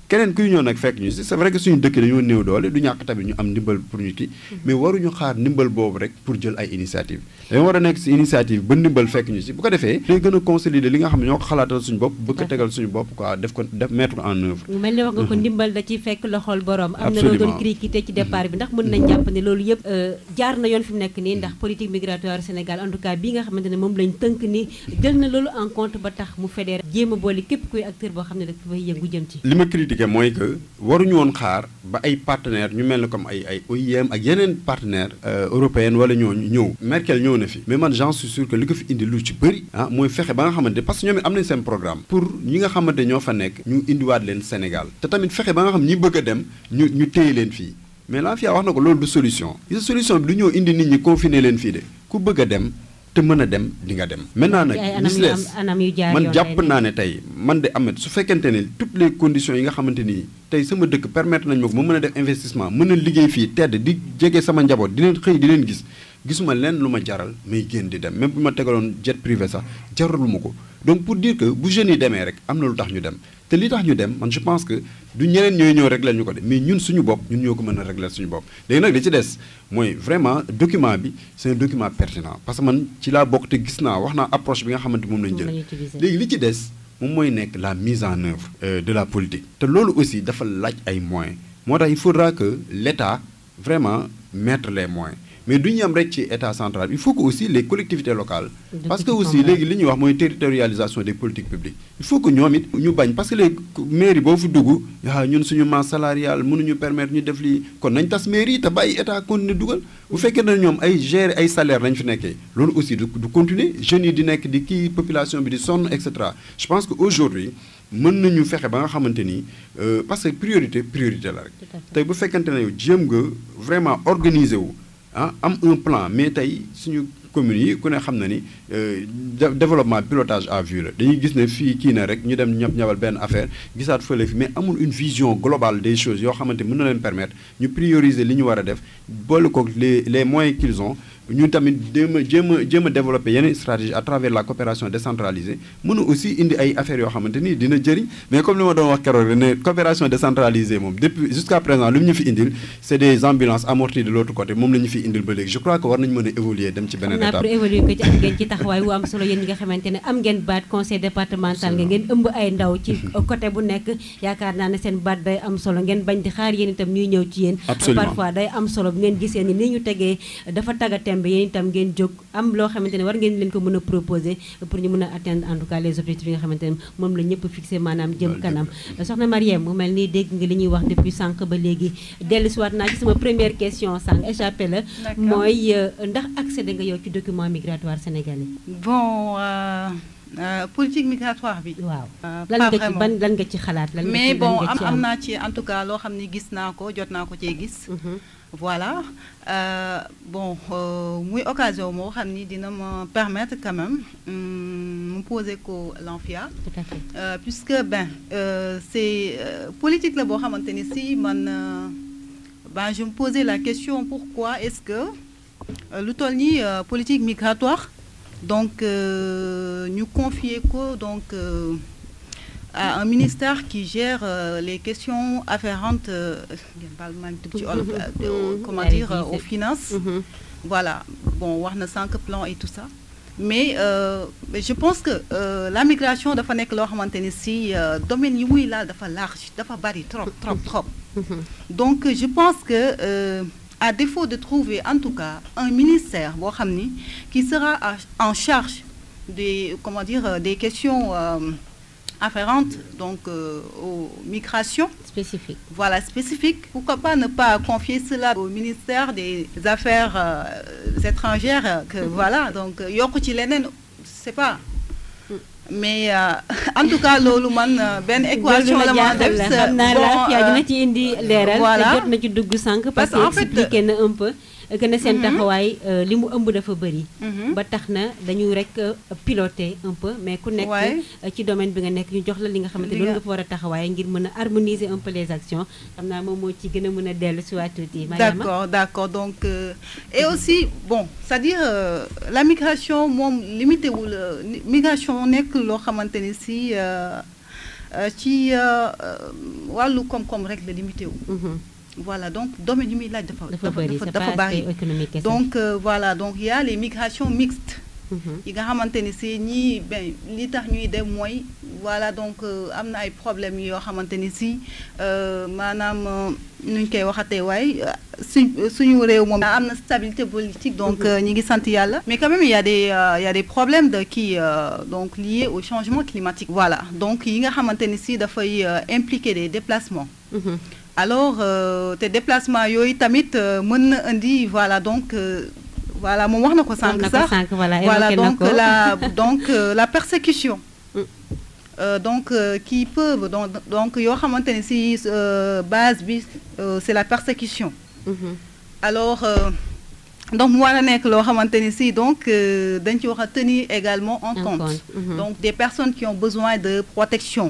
keneen kuy ñëw nag fekk ñu si c'est vrai que suñu dëkk dañoo néew doole du ñàkk tamit ñu am ndimbal pour ñu kii mais waruñu xaar ndimbal boobu rek pour jël ay initiative dañoo war a nekk si initiative ba ndimbal fekk ñu si bu ko defee day gën a consolider li nga xam ne ñoo ko xalaatal suñu bopp bëgg ko tegal suñu bopp quoi def ko def mettre ko en œuvre mu mel ni wax nga ko ndimbal da ci fekk loxol borom am na loo doon critiqué ci départ bi ndax mën nañ jàpp ne loolu yëpp jaar na yoon fi mu nekk nii ndax politique migratoire Sénégal en tout cas bii nga xamante ne moom lañ tënk ni jël na loolu en compte ba tax mu fédéré jéem a boole képp kuy acteur boo xam ne dafa fay yëngu jëm ci li ma critiqué mooy que waruñu woon xaar ba ay partenaires ñu mel ne comme ay ay OIM ak yeneen partenaires européennes wala ñooñu ñëw Merkel ñëw na fi mais man j'en suis sûr que li ko fi indi lu ci bëri ah mooy fexe ba nga xamante parce que ñoom it am nañ seen programme pour ñi nga xamante ñoo fa nekk ñu indiwaat leen Sénégal te tamit fexe ba nga xam ñi bëgg a dem ñu ñu téye leen fii mais la FIA wax na ko loolu du solution gis solution bi du ñëw indi nit ñi confiner leen fii de ku bëgg a dem te mën a dem di nga dem maintenant nag gis lees man jàpp naa ne tey man de amet su fekkente ne toutes les conditions yi nga xamante nii tey sama dëkk permettre nañ ma ko ma mën a def investissement mën a liggéey fii tedd di jege sama njaboot di leen xëy di leen gis gisuma leen lu ma jaral may génn di dem même bu ma tegaloon jet privé sax jaraluma ma ko donc pour dire que bu jeunes yi demee rek am na lu tax ñu dem te li tax ñu dem man je pense que du ñeneen ñooy ñëw régler ñu ko de mais ñun suñu bopp ñun ñoo ko mën a régler suñu bopp léegi nag li ci des mooy vraiment document bi c'est un document pertinent parce que man ci laa bokk te gis naa wax naa approche bi nga xamante moom lañu jël léegi li ci des moom mooy nekk la mise en œuvre de la politique te loolu aussi dafa laaj ay moyens moo tax il faudra que l'État vraiment mettre les moyens mais du ñu am rek ci état central il faut que aussi les collectivités locales parce que aussi léegi li ñuy wax mooy territorialisation des politiques publiques il faut que ñoom it ñu bañ parce que les mairie boo fi dugg yaa ñun suñu masse salariale mënuñu permettre ñu def lii kon nañ tas mairie te bàyyi état continuer dugal bu fekkee ne ñoom ay gérer ay salaire lañ fi nekkee loolu aussi du du continuer jeunes yi di nekk di kii population bi di sonn et cetera je pense que aujourd'hui mën nañu fexe ba nga xamante ni parce que priorité priorité la rek tey bu fekkente ne yow jéem nga vraiment organiser wu ah am un plan mais tey suñu communes yi ku ne xam na ni développement pilotage à vue la dañuy gis ne fii kii na rek ñu dem ñab ñabal benn affaire gisaat fële fi mais amul une vision globale des choses yoo xamante mën na leen permettre ñu prioriser li ñu war a def boole ko les les moyens qu'ils ont ñun tamit jéem a jéem a jéem a développer yeneen stratégie à travers la coopération décentralisée mën a aussi indi ay affaires yoo xamante ni dina jëriñ mais comme li ma doon wax keroog ne coopération décentralisée moom depuis jusqu'à présent lu ñu fi indil c'est des ambulances amorties de l'autre côté moom la ñu fi indil ba léegi je crois que war nañu mën a évoluer dem ci beneen étape pour évoluer ko ci am ngeen ci taxawaay wu am solo yéen ñi nga xamante ne am ngeen baat conseil départemental nga ngeen ëmb ay ndaw ci côté bu nekk yaakaar naa ne seen baat day am solo ngeen bañ di xaar yéen itam ñuy ñëw ci yéen parfois day am solo bu ngeen gisee ni ni ñu tegee dafa taga tembe yéen itam ngeen jóg am loo xamante ne war ngeen leen ko mën a proposer pour ñu mën a atteindre en tout cas les objectifs yi nga xamante ne moom la ñëpp fixé maanaam jëm kanam soxna Marième mu mel ni dégg nga li ñuy wax depuis sànq ba léegi dellusiwaat naa ci sama première question sànq échappé la mooy ndax accédé nga yow ci document migratoire sénégalais bon euh, euh, politique migratoire bi waaw euh, lan pas nga ci vraiment. ban lan nga ci xalaat lan nga mais ci- lan bon nga am ci am naa ci en tout cas loo xam ne gis naa ko jot naa ko cee gis Mhm. voilà Euh, bon euh, muy occasion moo xam ni dina ma permettre quand même hum, mu poser ko l'ANFIA tout à fait Euh, puisque ben euh, c'est euh, politique la boo xamante ni si man euh, ben je me posais la question pourquoi est-ce que euh, lu toll nii euh, politique migratoire donc euh, ñu confier ko donc euh, à un ministère qui gère euh, les questions afférentes euh, ngeen baal maa ngi tudd ci olof, euh, de- au- Mhm. comment Allez-y, dire euh, aux c'est- finances Mhm. voilà bon wax na cinq plans et tout ça mais euh, mais je pense que euh, la migration dafa nekk loo xamante ni si euh, domaine yi muy laal dafa large dafa bari trop trop trop Mhm. donc je pense que euh, à défaut de trouver en tout cas un ministère boo xam ni qui sera à- en charge des comment dire euh, des questions euh, afférentes donc euh, aux migrations spécifique voilà, spécifique. Pourquoi pas ne pas confier cela au ministère des Affaires euh, étrangères euh, que voilà, donc euh, yokku ci leneen c'est pas. Mais euh, en tout cas loolu man euh, benn équation la ma def la sa- xam naa bon, la yaa euh, dina ci indi leeral voilà. te jot na ci dugg sànq parce Parce que en que fait, expliqué na un peu que ne seen Mhm. taxawaay euh, li mu ëmb dafa bëri mhm. ba tax na dañu rek euh, piloter un peu mais ku nekk Ouais. euh, ci domaine bi nga nekk ñu jox la li nga xamante Li loolu nga- nga fa war a taxawaay ngir mën a harmoniser un peu les actions xam naa moom moo ci gën a mën a dellu si waat tuuti Mariama D'accord, d'accord. Donc, euh, et aussi, bon, c'est-à-dire, euh, la migration, moom limité wul, euh, ni- migration nekk loo xamante ni si, euh, euh, ci euh, euh, wàllu koom-koom rek la limité wu. voilà donc domaine yu muy laaj dafa dafa bëri c'est dafa pas bari aspect économique kese. donc euh, voilà donc il y a les migrations mixtes Mhm. yi nga xamante ni si ñii ben li tax ñuy dem mooy voilà donc euh, am na ay problèmes yoo xamante ni si euh, maanaam euh, nu ñu koy waxatee waaye euh, suñ suñu réew moom am na stabilité politique donc euh, ñi ngi sant yàlla mais quand même il y a des euh, il y a des problèmes de qui euh, donc liés au changement climatique voilà donc yi nga xamante ni si dafay euh, impliquer des déplacements Mhm. alors euh, te déplacement yooyu tamit euh, mën na indi voilà donc euh, voilà moom wax na ko wax sànq na ko sax sànq voilà voilà évoqué na donc ko. la donc euh, la persécution Mm. Euh, donc euh, qui peuvent donc donc yoo xamante ne si euh, base bi euh, c'est la persécution Mhm. alors euh, donc mu war a nekk loo xamante ni si donc euh, dañ ci wax a tenir également en En compte compte, mhm. donc des personnes qui ont besoin de protection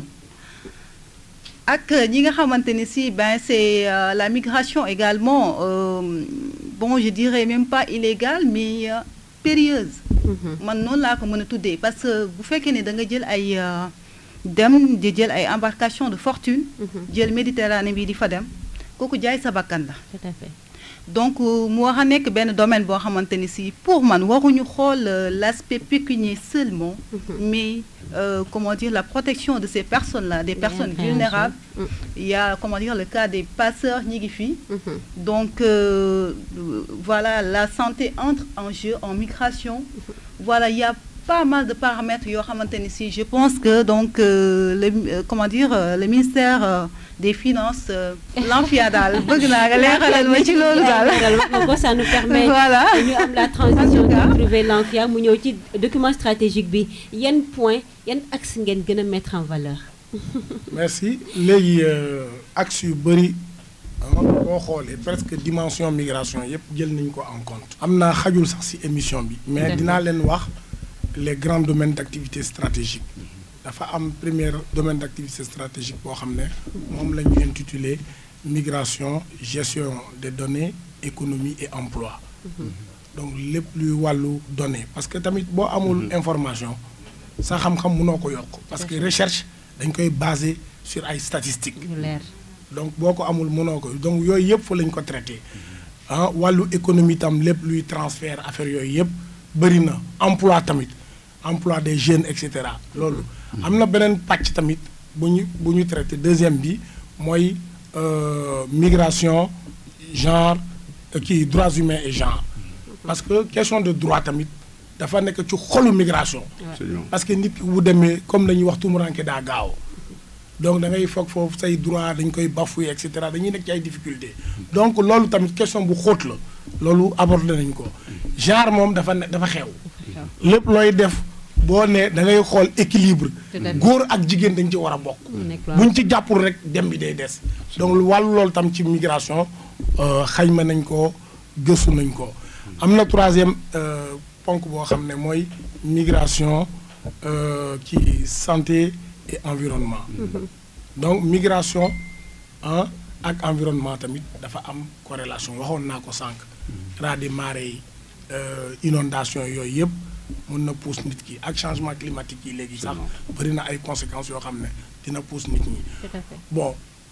ak ñi nga xamante ni si ben c'est euh, la migration également euh, bon je dirais même pas illégale mais euh, périlleuse Mhm. man noonu laa ko mën a tuddee parce que bu fekkee ne da nga jël ay euh, dem di jël ay embarcation de fortune Mhm. jël Méditerranée bi di fa dem kooku jaay sa bakkan la tout à fait. donc euh, mu war a nekk benn domaine boo xamante ni si pour man waruñu xool euh, l'aspect pécunier seulement Mhm. mais euh, comment dire la protection de ces personnes là des personnes Bien, vulnérables Mm. il y a comment dire le cas des passeurs ñi ngi fii Mhm. donc euh, voilà la santé entre en jeu en migration voilà il y a pas mal de paramètres yoo xamante ni si je pense que donc euh, le euh, comment dire euh, le ministère euh, des finances euh, l'ANFIA daal bëgg naa nga leeralal ma ci loolu daal leeral wax nga ko ça nous permet voilà ñu am la transition En tout cas. de trouver l'ANFIA mu ñëw ci document stratégique bi yan point yan axe ngeen gën a mettre en valeur. merci léegi euh, axe yu bëri ah, boo xoolee presque dimension migration yëpp jël nañ ko en compte. am naa xajul sax ci émission bi. mais D'accord. dinaa leen wax les grands domaines d'activité stratégique dafa am premier domaine d'activité stratégique boo xam ne moom la ñu intitulé migration gestion des données économie et emploi donc lépp luy wàllu données parce que tamit boo amul information sa xam-xam mënoo ko yokk parce que recherche dañ koy basé sur ay statistiques lu leer. donc boo ko amul mënoo ko donc yooyu yëpp fa lañ ko traité ah wàllu économie tam lépp luy transfert affaire yooyu yëpp bëri na emploi tamit emploi des jeunes et cetera loolu am na beneen pàcc tamit bu ñu bu ñu traité deuxième bi mooy euh, migration genre euh, kii droits humains et genre parce que question de droit tamit dafa nekk ci xolu migration Absolument. parce que nit ki bu demee comme la ñuy wax tumuranke daa gaaw donc da ngay foog foofu say droit dañ koy bafouer et cetera dañuy nekk ci ay difficultés donc loolu tamit question bu xóot la loolu abordé nañ ko genre moom dafa ne dafa xew lépp looy def boo ne da ngay xool équilibre Tout à fait. góor ak jigéen dañ ci war a bokk mu nekk lu buñ ci jàppul rek dem bi day des donc lu wàllu loolu tam ci migration euh, xayma nañ ko gëstu nañ ko am na troisième euh, ponk boo xam ne mooy migration euh, ci santé et environnement donc migration ah ak environnement tamit dafa am corrélation waxoon naa ko sànq raz de marée yi euh, inondation yooyu yëpp mën na pousse nit ki ak changement climatique yi léegi sax bëri na ay conséquences yoo xam ne dina pousse nit ñi tout à fait. bon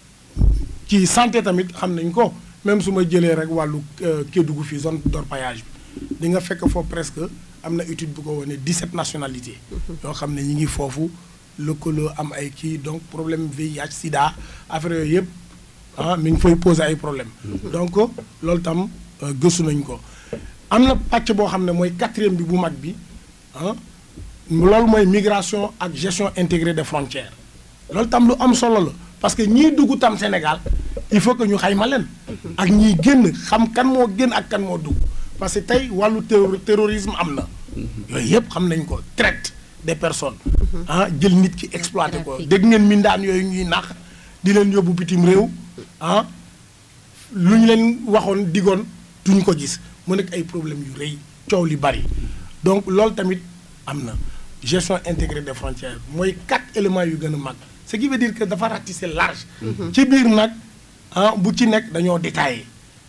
ci santé tamit xam nañ ko même su ma jëlee rek wàllu euh, Kédougou fii zone d'orpaillage bi di nga fekk foofu presque am na étude bu ko wane 17 nationalités yoo xam ne ñi ngi foofu lëkkaloo am ay kii donc problème VIH sida affaire yooyu yëpp ah mi ngi fay poser ay problème donc loolu tam euh, gëstu nañ ko am na pàcc boo xam ne mooy quatrième bi bu mag bi ah loolu mooy migration ak gestion intégrée des frontières loolu tam lu am solo la parce que ñii dugg tam Sénégal il faut que ñu xayma leen ak ñiy génn xam kan moo génn ak kan moo dugg parce que tey wàllu terro- terrorisme am na yooyu yëpp xam nañ ko traite des personnes ah jël nit ki exploité ko Trafic. dégg ngeen mindaan yooyu ñuy nax di leen yóbbu bitim réew ah lu ñu leen waxoon digoon duñ ko gis mu nekk ay problèmes yu rëy coow li bari donc loolu tamit am na gestion intégrée des frontières mooy quatre éléments yu gën a mag ce qui veut dire que dafa ratisser large ci biir nag ah bu ci nekk dañoo détaillé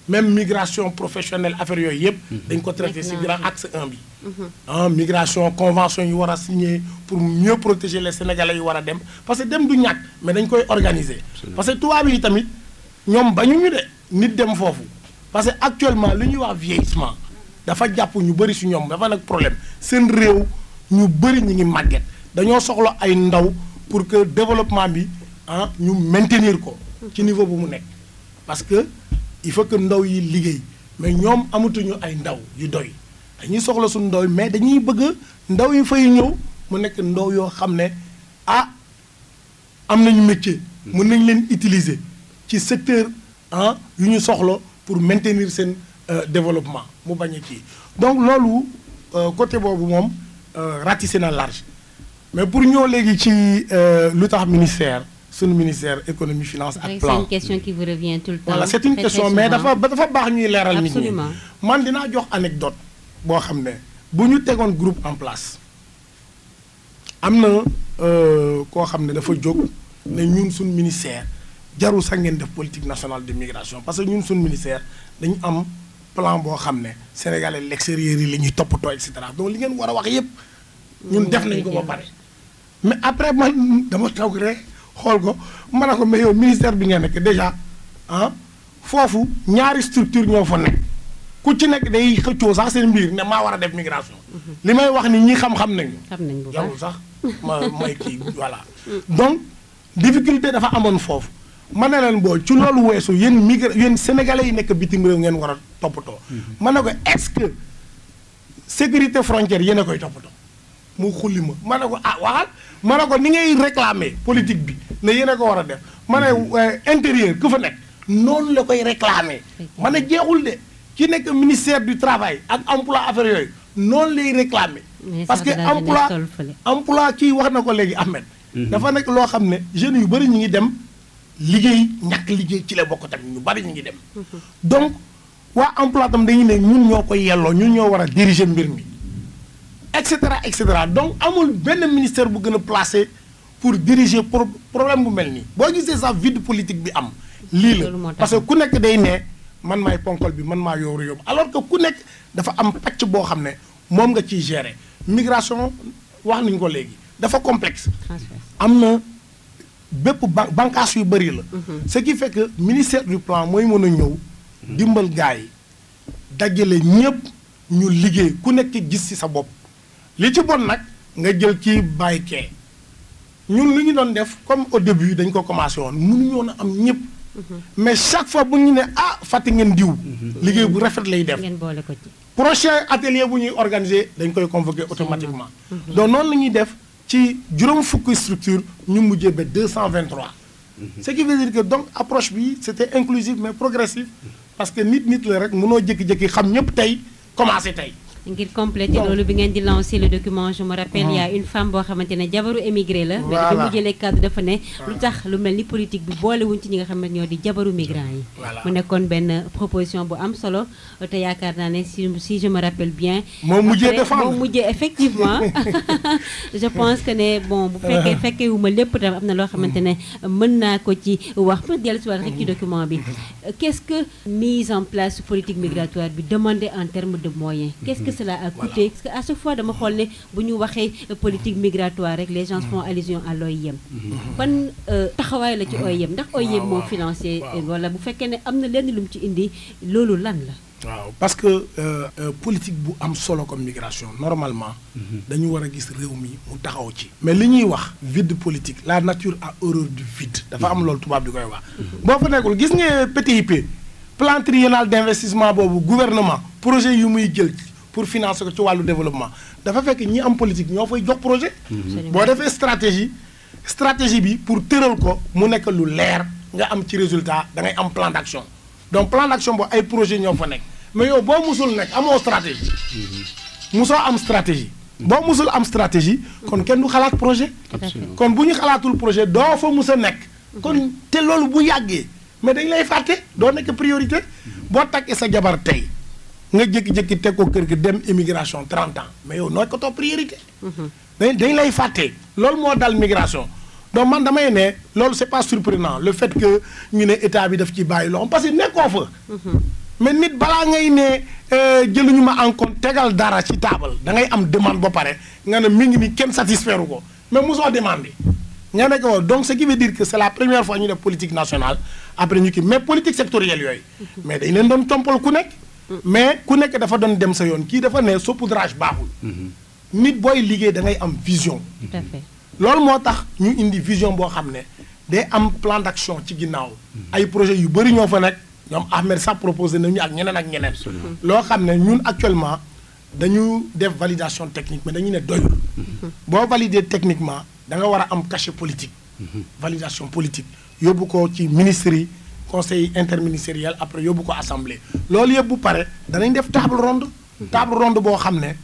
même migration professionnelle affaire yooyu yëpp dañ ko traité si grand axe 1 bi ah migration convention yi war a signé pour mieux protéger les sénégalais yi war a dem parce que dem du ñàkk mais dañ koy organiser parce que tubaab yi tamit ñoom bañuñu de nit dem foofu parce que actuellement li ñuy wax vieillissement dafa jàpp ñu bëri si ñoom dafa nag problème seen réew ñu bëri ñu ngi màgget dañoo soxla ay ndaw pour que développement bi ah ñu maintenir ko ci niveau bu mu nekk parce que il faut que ndaw yi liggéey mais ñoom amatuñu ay ndaw yu doy dañuy soxla suñu ndaw yi mais dañuy bëgg ndaw yi fay ñëw mu nekk ndaw yoo xam ne ah am nañu métier mën nañ leen utiliser ci secteur ah yu ñu soxla pour maintenir seen développement mu bañ a kii donc loolu côté boobu moom ratissé na large mais pour ñëw léegi ci lu tax ministère suñu ministère économie finance ak c'est plan une question qui vous revient tout le temps. voilà c'est une très, question très mais souvent. dafa ba dafa baax ñuy leeral nit ñi Absolument. man dinaa jox anecdote boo xam ne bu ñu tegoon groupe en place am na euh, koo xam ne dafa jóg ne ñun suñ ministère jarul sax ngeen def politique nationale de migration parce que ñun suñ ministère dañu am plan boo xam ne sénégalais l'extérieur yi la ñuy toppatoo et cetera donc li ngeen war a wax yépp ñun def nañ ko ba pare mais après man dama toog rek xool ko ma ne ko mais yow ministère bi nga nekk déjà ah foofu ñaari structure ñoo fa nekk ku ci nekk day xëccoo sax seen mbir ne maa war a def migration li may wax ni ñi xam-xam nañu xam nañ bu baax jarul sax ma may kii voilà donc difficulté dafa amoon foofu ma ne leen boo ci loolu weesu yéen migra yéen sénégalais yi nekk bitim réew ngeen war a toppatoo ma ne ko est-ce que sécurité frontière yéen a koy toppatoo mu xulli ma ma ne ko ah waxal ma ne ko ni ngay réclamer politique bi ne yéen a ko war a def ma ne euh, intérieur ku fa nekk noonu la koy réclamer ma ne jeexul de ki nekk ministère du travail ak emploi affaires yooyu noonu lay réclamer Mais parce que sax daal emploi dina toll fële. emploi kii wax na ko léegi Ahmed dafa nekk loo xam ne jeunes yu bëri ñu ngi dem liggéey ñàkk liggéey ci la bokk tamit ñu bëri ñu ngi dem donc waa emploi tam dañuy ne ñun ñoo koy yelloo ñun ñoo war a diriger mbir mi et cetera et cetera donc amul benn ministère bu gën a placé pour diriger pro problème bu mel nii boo gisee sax vide politique bi am lii la Loolu moo tax. parce que ku nekk day ne man maay ponkol bi man maa yóoru yóbbu alors que ku nekk dafa am pàcc boo xam ne moom nga ciy gérer migration wax nañu ko léegi dafa complexe transfert. am na bépp ban bànqaas yu bëri la ce qui fait que ministère du plan mooy mën a ñëw dimbal gars yi dajale ñëpp ñu liggéey ku nekk gis ci sa bopp li ci bon nag nga jël ci bàyyi kee ñun lu ñu doon def comme au début dañ ko commencé woon mënuñu woon a am ñëpp mais chaque fois bu ñu ne ah fàtte ngeen diw liggéey bu rafet lay def ngeen boole ko ci. prochain atelier bu ñuy organiser dañ koy convoquer automatiquement donc noonu la ñuy def ci juróom fukki structure ñu mujjee ba 223 ce qui veut dire que donc approche bi c'était inclusif mais progressif parce que nit nit la rek mënoo jékki-jékki xam ñëpp tey commencé tey ngir compléter Donc- loolu bi ngeen di lancer le document je me rappelle il y a une femme boo xamante ne jabaru émigré la. mais dafa Voilà. mu jëlee cadre dafa ne. lu tax lu mel ni politique bi boolewuñ ci ñi nga xam ne ñoo di jabaru migrants yi. Voilà. mu nekkoon benn proposition bu am solo te yaakaar naa ne si si je me rappelle bien. Moo mujjee Après, défendre. moo mujjee effectivement je pense que ne bon bu fekkee fekkee wu ma lépp tam am na loo xamante ne mën naa ko ci wax pour dellusiwaat rek ci document bi. qu'est-ce que mise en place politique migratoire bi demandé en termes de moyens. qu'est-ce que cela a coûté parce que à chaque fois dama xool ne bu ñu waxee politique migratoire rek les gens font allusion à l'OIM. ban euh, taxawaay la ci OIM ndax OIM moo financé wala bu fekkee ne am na lenn lu mu ci indi loolu lan la. waaw parce que euh, euh, politique bu am solo comme migration normalement dañu war a gis réew mi mu taxaw ci mais li ñuy wax vide politique la nature a horreur du vide dafa am loolu tubaab di koy wax boo fa nekkul gis nga PTIP plan triennal d'investissement boobu gouvernement projet yu muy jël pour financer ko ci wàllu développement dafa fekk ñi am politique ñoo fay jox projet boo defee stratégie stratégie bi pour tëral ko mu nekk lu leer nga am ci résultat da ngay am plan d'action donc plan d'action boobu ay projet ñoo fa nekk mais yow boo musul nekk amoo stratégie musoo am stratégie boo musul am stratégie kon kenn du xalaat projet kon bu ñu xalaatul projet doo fa mus a nekk kon te loolu bu yàggee mais dañ lay fàtte doo nekk priorité boo takkee sa jabar tey nga jékki-jékki teg ko kër gi dem immigration 30 ans mais yow nooy ko toog priorité dañ dañ lay fàtte loolu moo dal migration donc man damay ne loolu c'est pas surprenant le fait que ñu ne état bi daf ci bàyyi loxo parce que nekkoo fa mais nit balaa ngay ne jëluñu ma en compte tegal dara ci taabal da ngay am demande ba pare nga ne mi ngi ni kenn satisfaire ko mais mosoo demandé nga ne ko donc ce qui veut dire que c'est la première fois ñu def politique nationale après ñu kii mais politique sectorielle yooyu mais dañ leen doon tompal ku nekk mais ku nekk dafa doon dem sa yoon kii dafa ne saupoudrage baaxul nit booy liggéey da ngay am vision tout à fait loolu moo tax ñu indi vision boo xam ne day am plan d'action ci ginnaaw ay projets yu bëri ñoo fa nekk ñoom Ahmed sax proposé nañu ak ñeneen ak ñeneen loo xam ne ñun actuellement dañu def validation technique mais dañu ne doyul boo valider techniquement da nga war a am cachet politique validation politique yóbbu ko ci ministres yi conseil interministériel après yóbbu ko assemblée loolu yëpp bu pare danañ def table ronde table ronde boo xam ne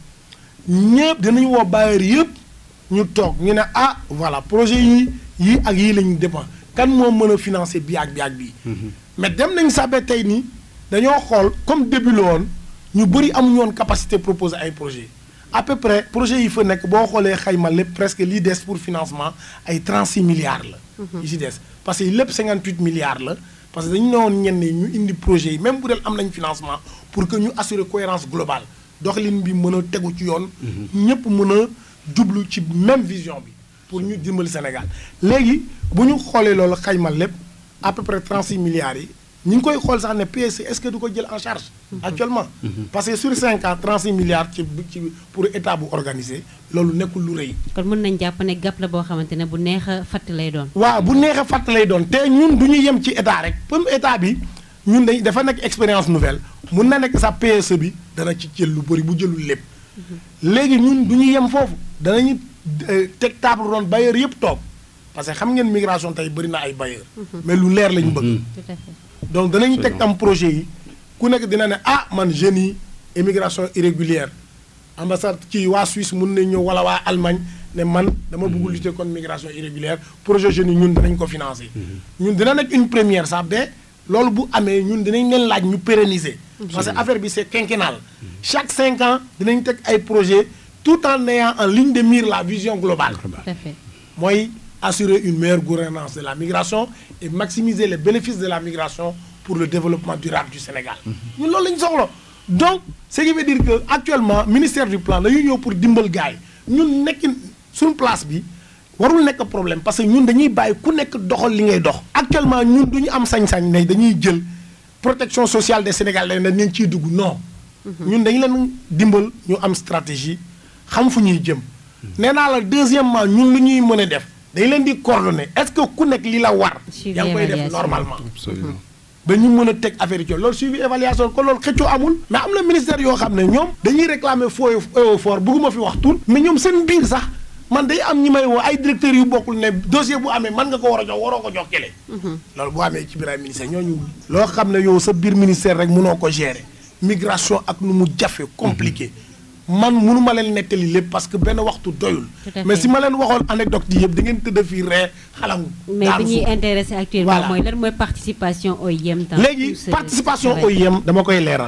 ñëpp dinañ woo bailleurs yëpp ñu toog ñu ne ah voilà projet yi yii ak yii lañu dépend kan moo mën a financer bii ak bii ak bii mais dem nañ sabe tey nii dañoo xool comme début la woon ñu bëri amuñu woon capacité proposer ay projets à peu près projet yi fa nekk boo xoolee xayma lépp presque lii des pour financement ay 36 milliards la yi si des parce que lépp 58 milliards la parce que dañu ne woon ñenn ñu indi projet yi même bu dee am nañ financement pour que ñu assurer cohérence globale doxalin bi mën a tegu ci yoon ñëpp mën a jublu ci même vision bi pour ñu dimbali Sénégal léegi bu ñu xoolee loolu xayma lépp à peu près 36 milliards yi ñu ngi koy xool sax ne PSC est-ce que du ko jël en charge actuellement parce que sur 5 ans 36 milliards ci ci pour état bu organisé loolu nekkul lu rëy kon mën nañ jàpp ne gàpp la boo xamante ne bu neex a fatt lay doon waaw bu neexee fàtt lay doon te ñun du ñu yem ci état rek comme état bi ñun dañ dafa nekk expérience nouvelle mun na nekk sa PSE bi dana ci jël lu bëri bu jëlul lépp léegi ñun du ñu yem foofu danañu teg table ronde bailleur yëpp toog parce que xam ngeen migration tey bëri na ay bailleur mais lu leer la ñu bëgg tout à fait donc danañu teg tam projet yi ku nekk dina ne ah man jeunes yi immigration irrégulière ambassade ci waa Suisse mun nañ ñëw wala waa Allemagne ne man dama bëgg lutter contre migration irrégulière projet jeunes yi ñun danañ ko financer ñun dina nekk une première sax ba loolu bu amee ñun dinañ leen laaj ñu pérenniser parce que affaire bi c'est quinquennal chaque cinq ans dinañ teg ay projet tout en ayant en ligne de mire la vision globale tout à fait mooy assurer une meilleure gouvernance de la migration et maximiser les bénéfices de la migration pour le développement durable du Sénégal ñun loolu la ñu soxla donc ce qui veut dire que actuellement ministère du plan dañuy ñëw pour dimbal gars yi ñun nekk suñu place bi warul nekk problème parce que ñun dañuy bàyyi ku nekk doxal li ngay dox actuellement ñun du ñu am sañ-sañ ne dañuy jël protection sociale des Sénégalais ne nañ ciy dugg non ñun dañu leen dimbal ñu am stratégie xam fu ñuy jëm nee naa la deuxièmement ñun lu ñuy mën a def dañ leen di coordonner est-ce que ku nekk li la war Suivi yaa ngi koy def évaluation. normalement absolument ba ñu mën a teg affaire yi ci loolu suivi évaluation ko loolu xëccoo amul mais am na ministère yoo xam ne ñoom dañuy réclamer faux et fort bëgguma fi wax tur mais ñoom seen biir sax man day am ñi may woo ay directeurs yu bokkul ne dossier bu amee man nga ko war a jox waroo ko jox kele loolu bu amee ci biir ay ministère ñooñu loo xam ne yow sa biir ministère rek mënoo ko gérer migration ak nu mu jafe compliqué man mënu ma leen nettali lépp parce que benn waxtu doyul Tout à mais fait. si ma leen waxoon anecdote yi yëpp da ngeen tëdd fii ree xalangu mais daanu bi ñuy suuf. intéressé actuellement Voilà. mooy lan mooy participation OIM dans léegi tout ce participation travail. OIM dama koy leeral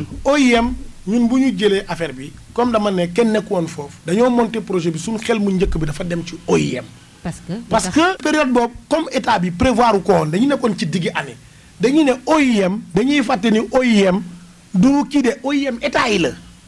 OIM ñun bu ñu jëlee affaire bi comme dama ne kenn nekk woon foofu dañoo monter projet bi suñu xel mu njëkk bi dafa dem ci OIM parce que parce que période boobu comme état bi prévoir ko woon dañu nekkoon ci diggi année dañu ne OIM dañuy fàtte ni OIM du kii de OIM état yi la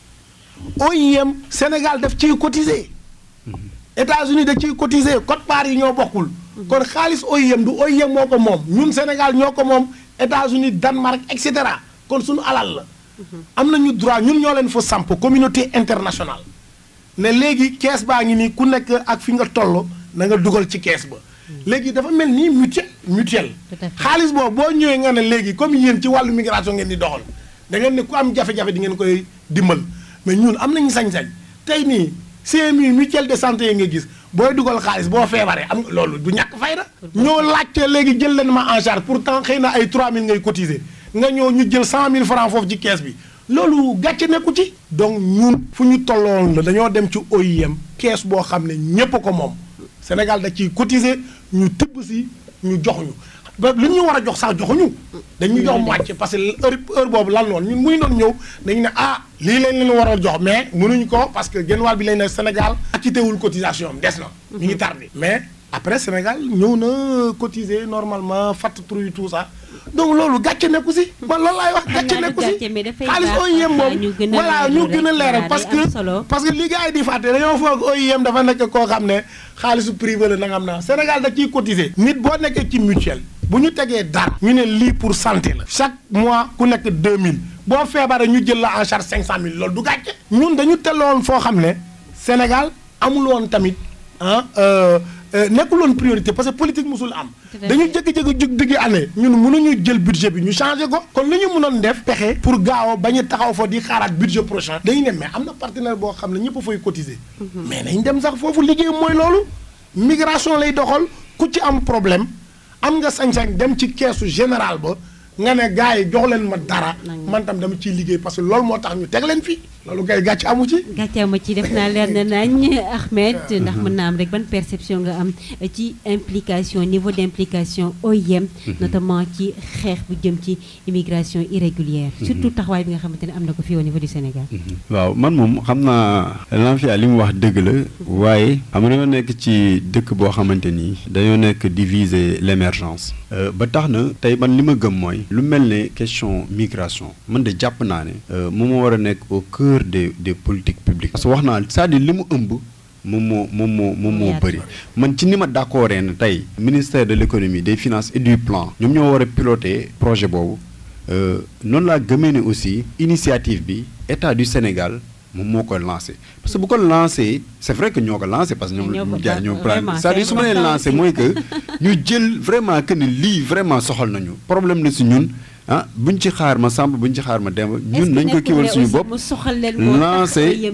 OIM Sénégal daf ciy cotiser États-Unis da ciy cotiser quote-part yi ñoo bokkul kon xaalis OIM du OIM moo ko moom ñun Sénégal ñoo ko moom États-Unis Danemark et cetera kon suñu alal la am nañu droit ñun ñoo leen fa samp communauté internationale ne léegi kees baa ngi nii ku nekk ak fi nga toll na nga dugal ci kees ba léegi dafa mel nii mutuel mutuel Tout à fait. xaalis boobu boo ñëwee nga ne léegi comme yéen ci wàllu migration ngeen di doxal da ngeen ne ku am jafe-jafe di ngeen koy dimbal mais ñun am nañu sañ-sañ tey nii CMU mutuelle de santé yi nga gis booy dugal xaalis boo feebaree am loolu du ñàkk fayda ñoo laajte léegi jël leen ma en charge pourtant xëy na ay 3000 ngay cotiser nga ñëw ñu jël 100000 francs foofu ci kees bi loolu gàcce nekku ci donc ñun fu ñu tolloon la dañoo dem ci OIM kees boo xam ne ñépp a ko moom Sénégal da ciy cotiser ñu tibb si ñu jox ñu ba lu ñu war a jox sax joxuñu dañuy jox moitié parce que heure heure boobu lan loon ñun muy doon ñëw dañu ne ah lii lañ leen war a jox mais mënuñu ko parce que genn wàll bi lañ ne Sénégal acquitté wul cotisation am des na mi ngi tardé mais après Sénégal ñëw na cotiser normalement fatt truy tout ça donc loolu gàcce nekku si man loolu laay wax gàcce nekku si xaalis OIM boobu voilà ñu gën a leeral parce que parce que li gars yi di fàtte dañoo foog OIM dafa nekk koo xam ne xaalisu privé la nangam na Sénégal da ciy cotiser nit boo nekkee ci mutuelle bu ñu tegee dara ñu ne lii pour santé la chaque mois ku nekk 2000 boo feebaree ñu jël la en charge 500000 loolu du gàcce ñun dañu telloon foo xam ne Sénégal amul woon tamit ah nekkul woon priorité parce que politique musul am dañu jékki-jékki jug diggi année ñun mënuñu jël budget bi ñu changé ko kon li ñu mënoon def pexe pour gaaw bañ a taxaw fa di xaaraat budget prochain dañu ne mais am na partenaire boo xam ne ñëpp a fay cotiser mais nañ dem sax foofu liggéey mooy loolu migration lay doxal ku ci am problème am nga sañ-sañ dem ci keesu général ba nga ne gars yi jox leen ma dara man tam dama ciy liggéey parce que loolu moo tax ñu teg leen fii loolu kay gàcc amu ci gàcce amu ci def naa leer na nañ Ahmed ndax mën naa am rek ban perception nga am ci implication niveau d' implication OIM notamment ci xeex bu jëm ci immigration irrégulière surtout taxawaay bi nga xamante ne am na ko fii au niveau du Sénégal waaw man moom xam naa Lanfia li mu wax dëgg la waaye xam nga dañoo nekk ci dëkk boo xamante ni dañoo nekk diviser l' émergence ba tax na tey man li ma gëm mooy lu mel ne question migration man de jàpp naa ne moom moo war a nekk au cœur des des politiques publiques parce que wax naa c'est-à-dire li mu ëmb moom moo moom moo moom moo bëri man ci ni ma d'accord ne tey ministère de l'économie des finances et du plan ñoom ñoo war a piloter projet boobu noonu laa gëmee ne aussi initiative bi état du Sénégal moom moo ko lancé parce que bu ko lancé c'est vrai que ñoo ko lancé parce que ñoom jaay ñoo plan c'est-à-dire su ma leen lancé mooy que ñu jël vraiment que ni lii vraiment soxal nañu problème la si ñun ah buñ ci xaar ma sàmb buñ ci xaar ma demb ñun nañ ko kiiwal suñu bopp lancé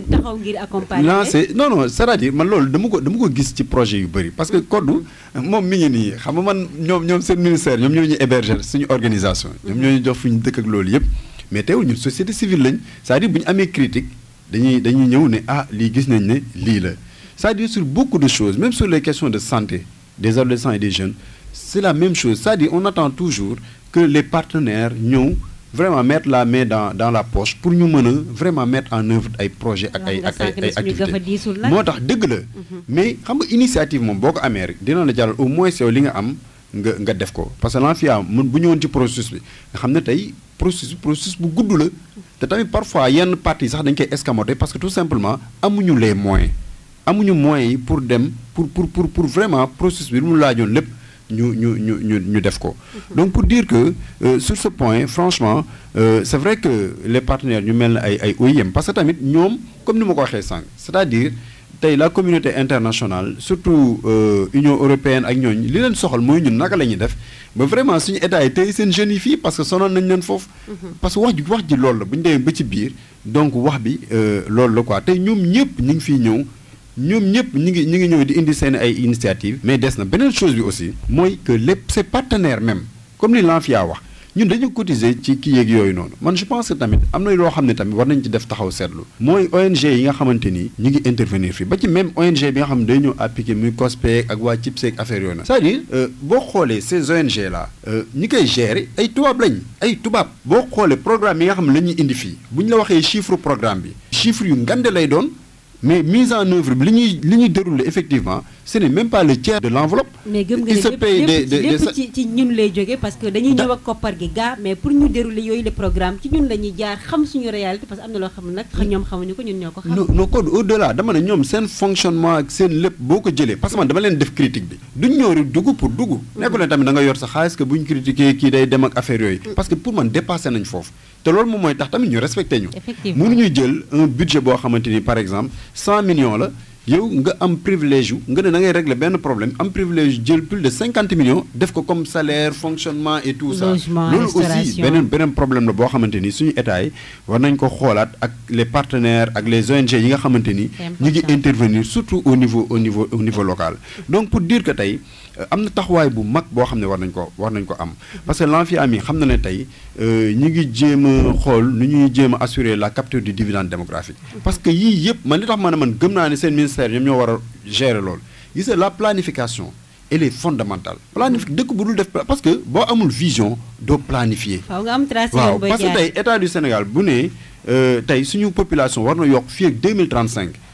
lancé non non c'est-à-dire man loolu dama ko dama ko gis ci projet yu bëri parce que koddu moom mi ngi nii xam nga man ñoom ñoom seen ministère ñoom ñoo ñu héberger suñu organisation ñoom ñoo ñu jox fu ñu dëkk ak loolu yëpp mais teewul ñun société civile lañ c'est-à-dire bu ñu amee critique dañuy dañuy ñëw ne ah lii gis nañ ne lii la c'est-à-dire sur beaucoup de choses même sur les questions de santé des adolescents et des jeunes c'est la même chose c'est-à-dire on attend toujours que les partenaires ñëw vraiment mettre la main dans dans la poche pour ñu mën a vraiment mettre en œuvre ay projets ak ay ak ay ay activités moo tax dëgg la mais xam nga initiative moom boo ko amee rek dina la jaral au moins yow li nga am nga nga def ko parce que Lanfia mun bu ñëwoon ci processus bi nga xam ne tey processus processus bu gudd la te tamit parfois yenn parties sax dañ koy escamoter parce que tout simplement amuñu les moyens amuñu moyens yi pour dem pour pour pour pour vraiment processus bi lu mu laajoon lépp ñu ñu ñu ñu ñu def ko donc pour dire que euh, sur ce point franchement euh, c'est vrai que les partenaires ñu mel ne ay ay OIM parce que tamit ñoom comme ni ma ko waxee sànq c'est-à-dire tey la communauté internationale surtout euh, Union européenne ak ñooñu li leen soxal mooy ñun naka la ñuy def ba vraiment suñu état yi tey seen jeunes yi fii parce que sonoon nañ leen foofu parce que wax ji wax ji loolu la bu ñu demee ba ci biir donc wax bi loolu la quoi tey ñoom ñëpp ñu ngi fiy ñëw ñoom ñëpp ñi ngi ñi ngi ñëw di indi seen ay initiative mais des na beneen chose bi aussi mooy que les ces partenaires même comme li Lanfia wax ñun dañu cotiser ci kii yeeg yooyu noonu man je pense que tamit am na loo xam ne tamit war nañ ci def taxaw seetlu mooy ONG yi nga xamante ni ñu ngi intervenir fii ba ci même ONG bi nga xam ne day ñëw appliquer muy COSPEC ak waa CIPSEC affaire yooyu na c'est-à-dire boo xoolee ces ONG là ñi koy gérer ay tubaab lañ ay tubaab boo xoolee programme yi nga xam ne la ñuy indi fii bu ñu la waxee chiffre programme bi chiffre yu ngande lay doon mais mise en œuvre bi li ñuy li ñuy dérouler effectivement ce n'est même pas le tiers de l'enveloppe mais gëm nga ne lépp lépp ci ci ñun lay jógee parce que dañuy ñëw ak koppar gi gaa mais pour ñu dérouler yooyu le programme ci ñun la ñuy jaar xam suñu réalité parce que am na loo xam ne nag ñoom xamuñu ko ñun ñoo ko xam non non code au delà dama ne ñoom seen fonctionnement ak seen lépp boo ko jëlee parce que man dama leen def critique bi duñ ñëw rek dugg pour dugg nekkul ne tamit da nga yor sa xaalis que buñ critiquer kii day dem ak affaire yooyu parce que pour man dépassé nañ foofu te loolu moom mooy tax tamit ñu respecté ñu mënuñu jël un budget boo xamante ni par exemple 100 millions la yow nga am privilège yu nga ne da ngay régler benn problème am privilège jël plus de 50 millions def ko comme salaire fonctionnement et tout ça loolu aussi beneen beneen problème la boo xamante ni suñu état yi war nañ ko xoolaat ak les partenaires ak les ONG yi nga xamante ni ñu ngi intervenir surtout au niveau au niveau au niveau local donc pour dire que tey am na taxawaay bu mag boo xam ne war nañ ko war nañ ko am parce que Lanfia mi xam na ne tey ñu ngi jéem a xool nu ñuy jéem a assurer la capture du dividende démographique parce que yii yëpp man li tax ma ne man gëm naa ne seen ministère ñoom ñoo war a gérer loolu gis la planification elle est fondamentale planif dëkk bu dul def parce que boo amul vision doo planifier waaw nga am tracé waaw parce que tey état du Sénégal bu ne tey suñu population war na yokk fii ak 2035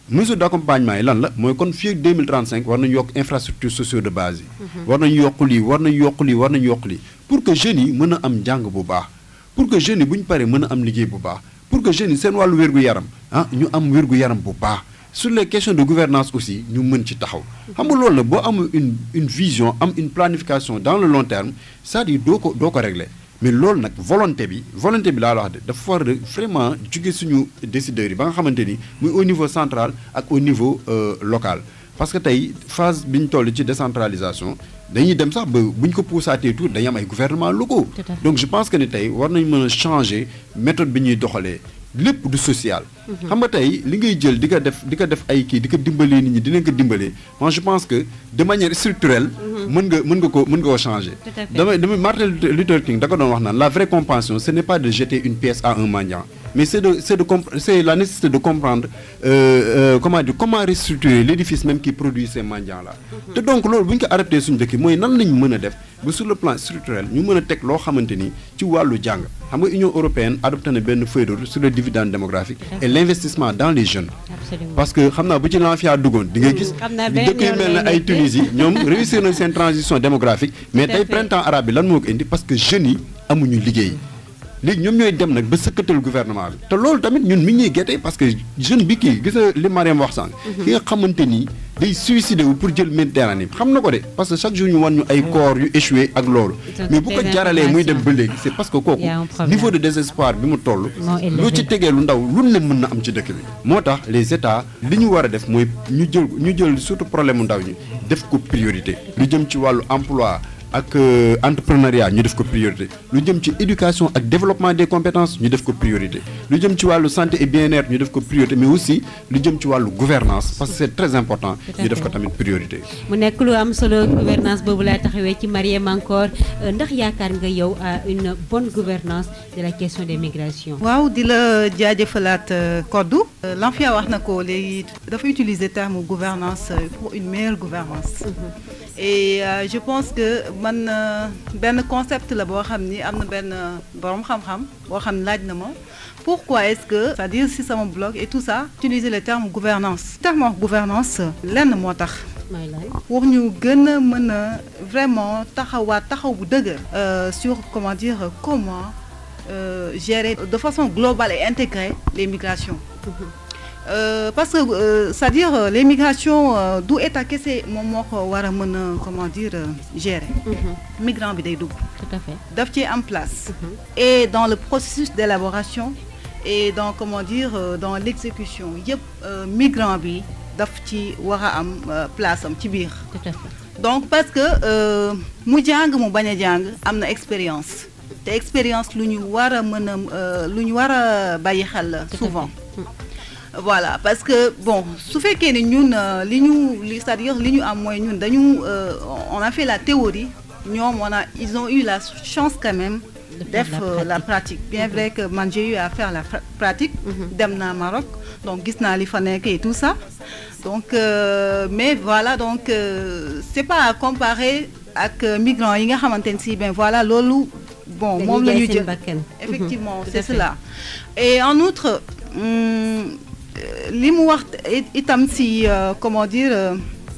mesure d'accompagnement yi lan la mooy kon fii ak 2035 war nañu yokk infrastructure sociale de base yi. war nañu yokk lii war nañu yokk lii war nañu yokk lii pour que jeunes yi mën a am njàng bu baax pour que jeunes yi bu ñu paree mën a am liggéey bu baax pour que jeunes yi seen wàllu wér-gu-yaram ah ñu am wér-gu-yaram bu baax sur les questions de gouvernance aussi ñu mën ci taxaw xam nga loolu la boo amul une une vision am une planification dans le long terme c'est-à-dire doo ko doo ko régler mais loolu nag volonté bi volonté bi laa la wax de dafa war a vraiment jóge suñu décideurs yi ba nga xamante ni muy au niveau central ak au niveau local parce que tey phase bi ñu toll ci décentralisation dañuy dem sax ba bu ñu ko poussaatee tout dañuy am ay gouvernements locaux donc je pense que ni tey war nañ mën a changer méthode bi ñuy doxalee lépp du social xam nga tey li ngay jël di ko def di ko def ay kii di ko dimbalee nit ñi dinañ ko dimbalee moi je pense que de manière structurelle mën nga mën nga ko mën nga ko changer damay damay Martin Luther King da ko doon wax naan la vraie compassion ce n'est pas de jeter une pièce à un mendiant mais c'est de c'est de c'est la nécessité de comprendre euh, euh, comment dire comment restructurer l'édifice même qui produit ces mendiants là te donc loolu bu ñu ko adapté suñu dëkk mooy nan lañu mën a def ba sur le plan structurel ñu mën a teg loo xamante ni ci wàllu jàng xam nga Union européenne adopté na benn feuille de route sur le dividende démographique et l'investissement dans les jeunes Absolument. parce que xam naa bu ci l'ANFIA duggoon di nga gis xam naa benn dëkk yu yoon mel ne lay ay nekk. Tunisie ñoom réussir nañ seen transition démographique mais Tout à tey fait. printemps arabe bi lan moo ko indi parce que jeunes yi amuñu liggéey léegi ñoom ñooy dem nag ba sëkkatal gouvernement bi te loolu tamit ñun mi ngi ñuy gerte parce que jeune bi kii gis nga li Mariam wax sànq ki nga xamante ni day suicider wu pour jël Méditerranée bi xam na ko de parce que chaque jour ñu wan ñu ay corps yu échoué ak loolu C'est mais bu ko des jaralee muy dem ba informations. léegi c'est parce que kooku Il y a un problème. niveau de désespoir bi mu toll Moo élevé. loo ci tegee lu ndaw lu ne mën na am ci dëkk bi moo tax les états li ñu war a def mooy ñu jël ñu jël surtout problème mu ndaw ñi def ko priorité lu jëm ci wàllu emploi ak euh, entrepreneuriat ñu def ko priorité lu jëm ci éducation ak développement des compétences ñu def ko priorité lu jëm ci wàllu santé et bien-être ñu def ko priorité mais aussi lu jëm ci wàllu gouvernance parce que c'est très important Tout à ñu def ko fait. tamit priorité mu nekk lu am solo gouvernance boobu laa taxawee ci Mariam encore euh, ndax yaakaar nga yow à une bonne gouvernance de la question des migrations waaw di la jaajëfalaat euh, Kodou Euh, l'ANFIA wax na ko léegi dafa utiliser terme gouvernance euh, pour une meilleure gouvernance et euh, je pense que man euh, benn concept la boo xam ni am na benn euh, borom xam-xam boo xam ne laaj na ma pourquoi est-ce que c'est-à-dire si sama blog et tout ça utiliser le terme gouvernance terme gouvernance lenn moo tax mooy lan pour ñu gën a mën a vraiment taxawaat taxaw bu dëgër euh, sur comment dire comment euh, gérer de façon globale et intégrée les migrations Euh, parce que euh, c'est-à-dire euh, les migrations euh, du état kese moom moo ko war a mën a comment dire euh, gérer migrant bi day dugg tout à fait daf ci am place et dans le processus d'élaboration et dans comment dire euh, dans l'exécution yëpp euh, migrant bi daf ci war a am euh, place am ci biir tout à fait donc parce que euh, mu jàng mu bañ a jàng am na expérience te expérience lu ñu war a mën a euh, lu ñu war a bàyyi xel la Tout à souvent fait. voilà parce que bon su fekkee ne ñun euh, li ñu li c'est-à-dire li ñu am mooy ñun dañu euh, on a fait la théorie ñoom on a ils ont eu la chance quand même De faire def la euh, la pratique. pratique bien vrai que man j'ai eu à faire la fra- pratique dem naa Maroc donc gis naa li fa nekk et tout ça donc euh, mais voilà donc euh, c'est pas à comparer ak euh, migrants yi nga xamante ne si ben voilà loolu bon moom la ñu seen jël bakkan effectivement Tout à c'est fait. cela et en outre hum, euh, li mu wax it- itam si euh, comment dire euh,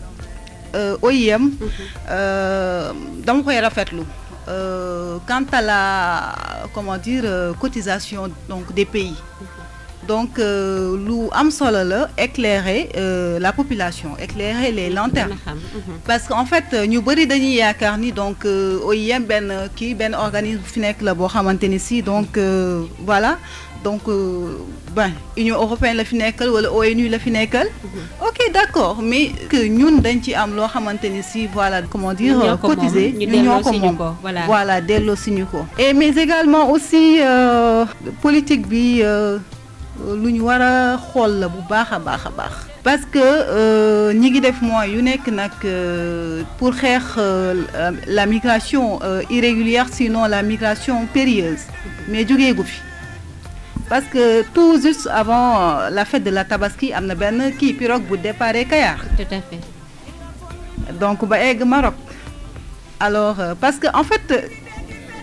euh, OIM euh, dama koy rafetlu euh, quant à la comment dire euh, cotisation donc des pays donc euh, lu am solo la éclairer euh, la population éclairer les lanternes Gën a xam, mhm. parce que en fait ñu bëri dañuy yaakaar ni donc euh, OIM benn kii benn organisme fi nekk la boo xamante ni si donc euh, voilà donc euh, ben Union européenne la fi nekkal wala ONU la fi nekkal. ok d'accord mais que ñun dañ ci am loo xamante ni si voilà comment dire Ñun ñoo ko moom, cotiser ñu ñun ñoo ko delloo si ñu moom ko, voilà. voilà delloo si ñu ko. et mais également aussi euh, politique bi. euh, lu ñu war a xool la bu baax a baax a baax parce que euh, ñi ngi def moyens yu nekk nag euh, pour xeex euh, la migration euh, irrégulière sinon la migration périlleuse mais jógeegu fi parce que tout juste avant euh, la fête de la Tabaski am na benn kii pirogue bu déparé Kayar tout à fait donc ba egg Maroc alors euh, parce que en fait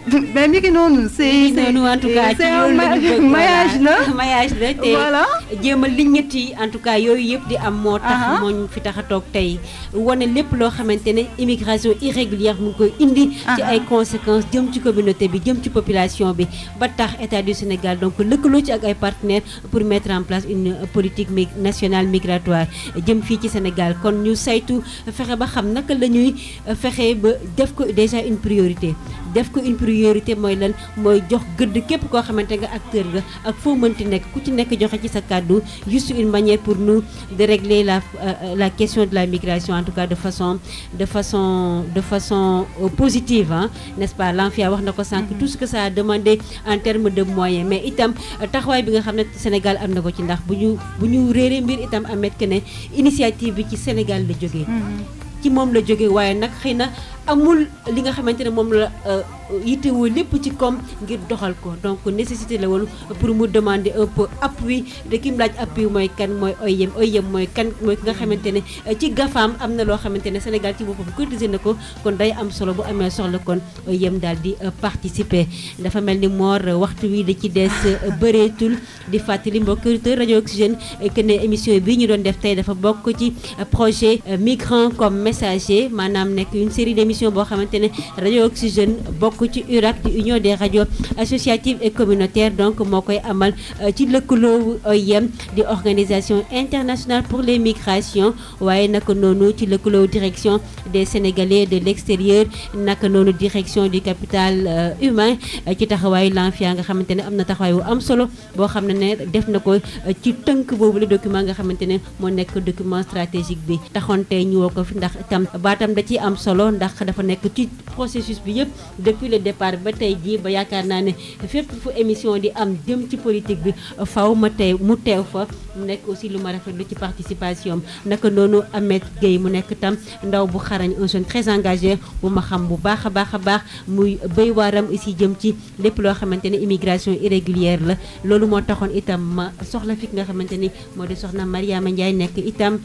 mais mi ngi noonu c'est c'est noonu en tout cas ci c'est un loolu la ñu bëgg maillage la maillage la te voilà jéem a liññat yi en tout cas yooyu yëpp di am moo tax Aha. moo ñu fi tax a toog tey wane lépp loo xamante ne immigration irrégulière mu ngi koy indi ci Aha. ay conséquences jëm ci communauté bi jëm ci population bi ba tax état du Sénégal donc lëkkaloo ci ak ay partenaires pour mettre en place une politique mi- nationale migratoire jëm fii ci Sénégal kon ñu saytu fexe ba xam naka la ñuy fexe ba def ko déjà une priorité def ko une priorité mooy lan mooy jox gëdd képp koo xamante nga acteur nga ak foo mënti nekk ku ci nekk joxe ci sa kàddu juste une manière pour nous de régler la euh, la question de la migration en tout cas de façon de façon de façon euh, positive hein, n'est-ce pas Lanfia wax na ko sànq tout ce que ça a demandé en termes de moyens mais itam euh, taxawaay bi nga xam ne Sénégal am na ko ci ndax bu ñu bu ñu réeree mbir itam amet que ne initiative bi ci Sénégal la jógee ci moom la jóge waaye nag xëy na amul li nga xamante ne moom la euh, yittewoo lépp ci koom ngir doxal ko donc nécessité la woon pour mu demander un peu appui de ki mu laaj appui mooy kan mooy OIM OIM mooy kan mooy ki nga xamante ne euh, ci gafaam am na loo xamante ne Sénégal ci boppam cotisé na ko kon day am solo bu amee soxla kon OIM daal di euh, participer dafa mel ni moor euh, waxtu wi da ci des euh, bëreetul di fàttali mbokk auditeur rajo Oxygène euh, que ne émission bi ñu doon def tey dafa bokk ci euh, projet euh, migrant comme messager maanaam nekk une série d'émissions boo xamante ne rajo Oxygène bokk ci URAC di union des radios associatives et communautaires donc moo koy amal euh, ci lëkkaloo OIM di organisation internationale pour les migrations waaye naka noonu ci lëkkaloo direction des sénégalais de l'extérieur naka noonu direction du capital euh, humain euh, ci taxawaayu Lanfia nga xamante ne am na taxawaay bu am solo boo xam ne ne def na ko euh, ci tënk boobu la document nga xamante ne moo nekk document stratégique bi taxoon tey ñu woo ko fi ndax itam baatam da ciy am solo ndax dafa nekk ci processus bi yëpp depuis le départ ba tey jii ba yaakaar naa ne fépp fu émission di am jëm ci politique bi faw ma tey mu teew fa mu nekk aussi lu ma rafetlu ci participation am naka noonu Ahmed Gueye mu nekk tam ndaw bu xarañ un jeune très engagé bu ma xam bu baax a baax a baax muy béy waaram aussi jëm ci lépp loo xamante ne immigration irrégulière la loolu moo taxoon itam ma soxla fi nga xamante ni moo di soxna Mariama Ndiaye nekk itam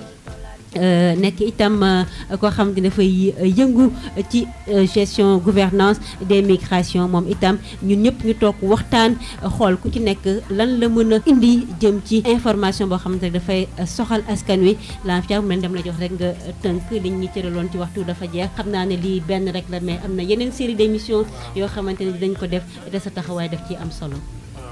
Euh, nekk itam euh, koo xam ne dafay euh, yëngu ci gestion gouvernance des migrations moom itam ñun ñëpp ñu toog waxtaan xool ku ci nekk lan la mën a indi jëm ci information boo xamante ne dafay soxal askan wi Lanfia mu leen dem la jox rek nga tënk liñ ñu cëraloon ci waxtu dafa jeex xam naa ne lii benn rek la mais am na yeneen série d'émissions yoo xamante ne dinañ ko def te sa taxawaay daf ci am solo.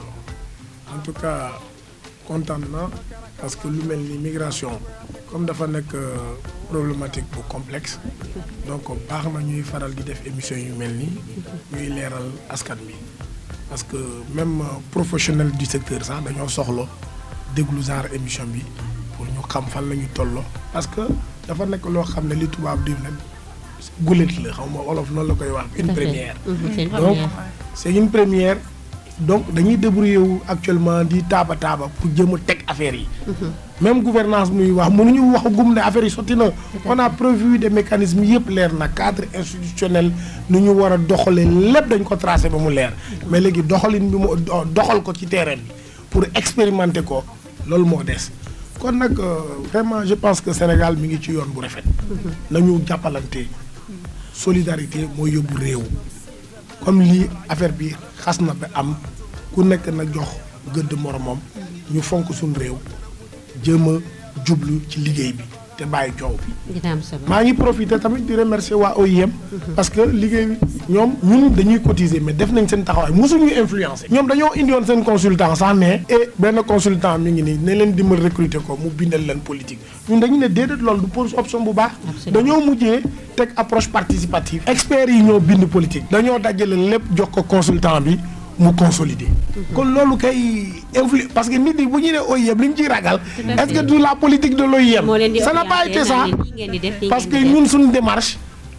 en tout cas kontaan na parce que lu mel ni migration comme dafa nekk euh, problématique bu complexe donc baax na ñuy faral di def émission yu mel nii ñuy leeral askan bi parce que même euh, professionnel du secteur sax dañoo soxla déglu genre émission bi pour ñu xam fan la ñu tolloo parce que dafa nekk loo xam ne li tubaab di ne gulet la xaw ma olof noonu la koy wax une Tout à fait. première Mhm, c'est une donc première. c'est une première donc dañuy débrouiller wu actuellement di taaba taaba pour jéem a teg affaire yi même gouvernance muy wax mënuñu wax gum ne affaire yi sotti na on a prévu des mécanismes yëpp leer na cadre institutionnel nu ñu war a doxalee lépp dañ ko tracé ba mu leer mais léegi doxalin bi mu do- doxal ko ci terrain bi pour expérimenter ko loolu moo des kon nag euh, vraiment je pense que Sénégal mi ngi ci yoon bu rafet nañu jàppalante solidarité mooy yóbbu réew comme lii affaire bi xas na ba am ku nekk na jox gëdd moromam ñu fonk suñu réew jéem a jublu ci liggéey bi te bàyyi coow bi dina am solo. maa ngi profité tamit di remercier waa OIM parce que liggéey bi ñoom ñun dañuy cotiser mais def nañ seen taxawaay mosuñu influencer ñoom dañoo indiwoon seen consultant sax ne et benn consultant mi ngi nii ne leen dimbal recruter ko mu bindal leen politique ñun dañu ne déedéet loolu du pose option bu baax Absolument. dañoo mujjee teg approche participative experts yi ñoo bind politique dañoo dajale lépp jox ko consultant bi mu consolider kon loolu kay influ parce que nit ñi bu ñu nee OIM li ñu ciy ragal Tout à est-ce que fait. du la politique de l'OIM moo leen di ça n'a pas orienté été ça naan leen lii ngeen di def, lii parce que ngeen di def. ñun suñu démarche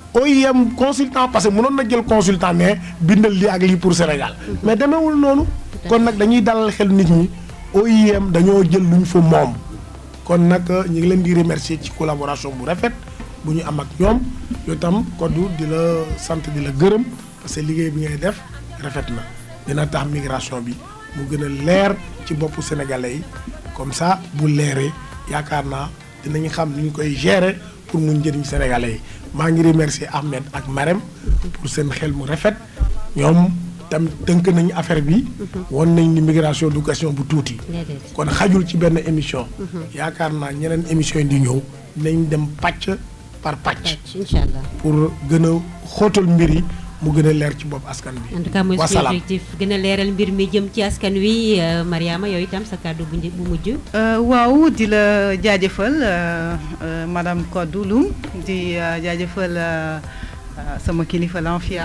OIM consultant parce que mënoon na jël consultant mais bindal lii ak lii pour Sénégal mais demeewul noonu à kon nag dañuy dalal xel nit ñi OIM dañoo jël luñ fa moom kon nag ñu ngi leen di remercier ci collaboration bu rafet bu ñu am ak ñoom yow tam koddu di la sant di la gërëm parce que liggéey bi ngay def rafet na dina tax migration bi mu gën a leer ci boppu sénégalais yi comme ça bu leeree yaakaar naa dinañ xam ni ñu koy gérer pour mu njëriñ sénégalais yi maa ngi remercier Ahmed ak Marème pour seen xel mu rafet ñoom tam tënk nañu affaire bi won nañ ni migration du question bu tuuti déedéet kon xajul ci benn émission yaakaar naa ñeneen émission yi di ñëw nañ dem pàcc par pàcc pàcc incha allah pour gën a xóotal mbir yi mu gën a leer ci bopp askan bi en tout cas mooy suñu wasalaam objectif gën a leeral mbir mi jëm ci askan wi euh, Mariama yow itam sa kàddu bu njëkk bu mujj. Euh, waaw di la jaajëfal euh, euh, madame Kodou Loum di euh, jaajëfal euh, euh, sama kilifa Lanfia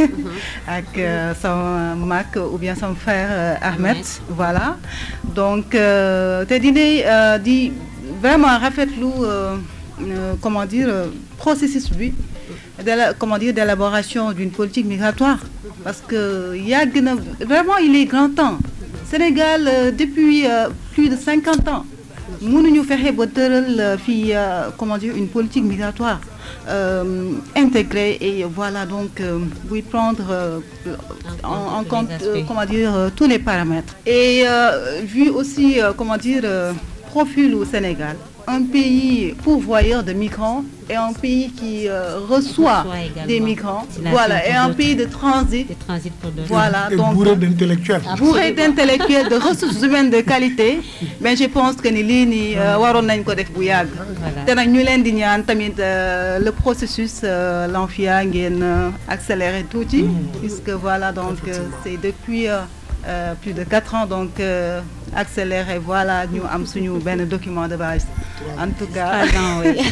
ak euh, sama mag ou bien sama frère euh, Ahmed Ahmed. voilà donc euh, te di ne euh, di vraiment rafetlu euh, euh, comment dire euh, processus bi de la comment dire d'élaboration d'une politique migratoire parce que yàgg na vraiment il est grand temps Sénégal euh, depuis euh, plus de cinquante ans mënuñu fexe ba tëral euh, fii euh, comment dire une politique migratoire euh, intégrée et voilà donc euh, buy prendre euh, en, en tous les compte euh, aspects. comment dire euh, tous les paramètres et euh, vu aussi euh, comment dire euh, profil au Sénégal un pays pourvoyeur de migrants et un pays qui euh, reçoit Reçoit également. des migrants C'est la voilà seule et un d'autres. pays de transit de transit pour d'autres. voilà et donc bourré d'intellectuels bourré d'intellectuels de ressources humaines de qualité mais je pense que ni lii nii euh, waroon nañ ko def bu yàgg Voilà. te nag ñu leen di ñaan tamit euh, le processus euh, Lanfia ngeen euh, accéléré tuuti puisque voilà donc euh, c'est depuis euh, euh, plus de quatre ans donc euh, accéléré voilà ñu am suñu benn document de base en tout cas Trois ans, oui.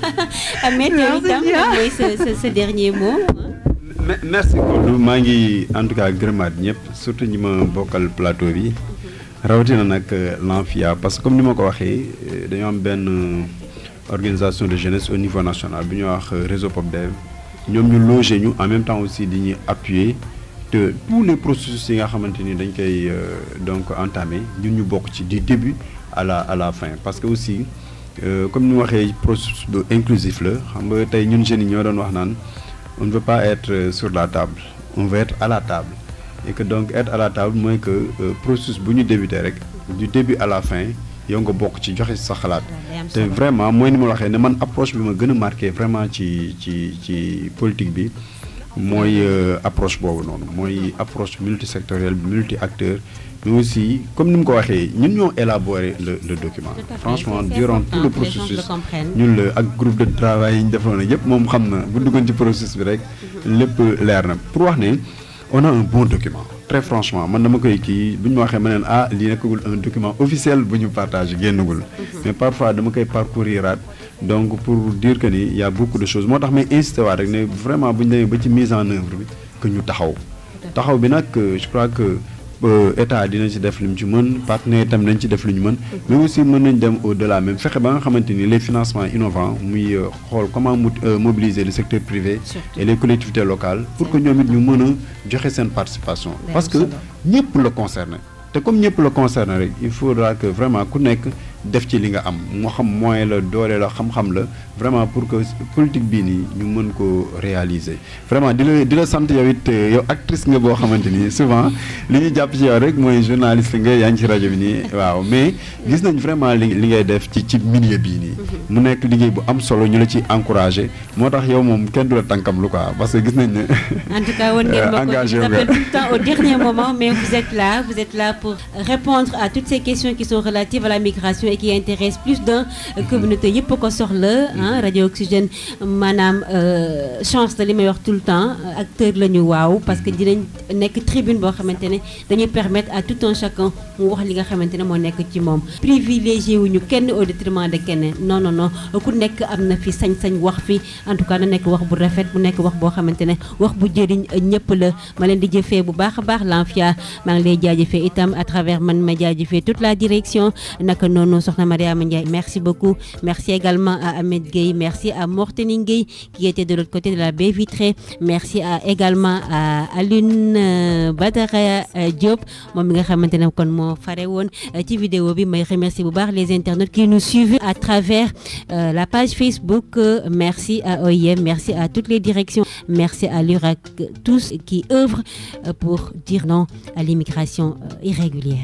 Ahmed yow Merci itam bien. lan mooy sa sa sa dernier mot. Me- merci Kodou maa ngi en tout cas gërëmaat ñëpp surtout ñi ma bokkal plateau bi rawatina nag l'ANFIA parce que comme ni ma ko waxee euh, dañoo am benn euh, organisation de jeunesse au niveau national bi ñuy wax euh, réseau PopDev ñoom ñu loger ñu en même temps aussi di ñuy appuyer te tous les processus yi nga xamante ni dañ koy euh, donc entamer ñun ñu bokk ci du début à la à la fin parce que aussi euh, comme ni ma waxee processus bu inclusif la xam nga tey ñun jeunes yi ñoo doon wax naan on ne veut pas être euh, sur la table on veut être à la table et que donc être à la table mooy que euh, processus bu ñu débuté rek du début à la fin yow nga bokk ci joxe sa xalaat day am te solo. vraiment mooy ni ma la waxee ne man approche bi ma gën a marqué vraiment ci ci ci politique bi mooy euh, approche boobu noonu mooy approche multisectorielle multi acteur mais aussi comme ni mu ko waxee ñun ñoo élaboré le le document Tout à fait. franchement C'est- c'est durant important tout le que les gens processus le comprennent. ñun la ak groupe de travail yi ñu defoon ak yëpp moom xam na bu duggoon ci processus bi rek lépp leer na pour wax ne on a un bon document très franchement man dama koy kii bu ñu ma waxee ma neen ah lii nekkagul un document officiel bu ñu partagé génnagul mais parfois dama koy parcouriraat donc pour dire que ni y a beaucoup de choses moo tax may insisté waat rek ne vraiment bu ñu demee ba ci mise en œuvre bi que ñu taxaw taxaw bi nag euh, je crois que euh, état dina ci def lu mu ci mën partenaire itam nañ ci def lu ñu mën mais aussi mën nañ dem au delà même fexe ba nga xamante ni les financements innovants muy euh, xool comment mo- euh, mobiliser le secteur privé Surtout. et les collectivités locales pour que ñoom it ñu mën a joxe seen participation Day parce am que solo. ñëpp la concerné te comme ñëpp la concerné rek il faudra que vraiment ku nekk def ci li nga am moo xam moyen la doole la xam-xam la vraiment pour que politique bii nii ñu mën ko réaliser vraiment di la di la sant yow it euh, yow actrice nga boo xamante ni souvent li ñuy jàpp ci yow rek mooy journaliste nga yaa ngi ci rajo bi nii waaw mais gis nañ vraiment li li ngay def ci ci milieu bii nii mu nekk liggéey bu am solo ñu la ci encouragé moo tax yow moom kenn du la tànkam lu quoi parce que gis nañ ne En tout cas, on Euh, engagé vous nga. appelle tout le temps au dernier moment, mais vous êtes là, vous êtes là pour répondre à toutes ces questions qui sont relatives à la migration et qui intéressent plus d'un euh, communauté yëpp ko soxla ah Radio Oxygène maanaam euh, chance la li may wax tout le temps euh, acteur la ñu waaw parce que dinañ nekk tribune boo xamante ne dañuy permettre à tout un chacun mu wax li nga xamante ne moo nekk ci moom privilégié wuñu kenn au détriment de kenn non non non ku nekk am na fi sañ-sañ wax fi en tout cas na nekk wax bu rafet bu nekk wax boo xamante ne wax bu jëriñ ñëpp la ma leen di jëfee bu baax a baax Lanfia maa ngi lay jaajëfee itam à travers man ma jaajëfee toute la direction naka noonu soxna Mariama Ndiaye merci beaucoup merci également à Ahmed Gueye merci à Morteni Gueye qui était de l'autre côté de la baie vitrée merci à également à Alune euh, Badara euh, Diop moom mi nga xamante ne kon moo fare woon euh, ci vidéo bi may remercier bu baax les internautes qui nous suivent à travers euh, la page Facebook Euh, merci à OIM merci à toutes les directions merci à l'URAC tous qui œuvrent euh, pour dire non à l'immigration euh, irrégulière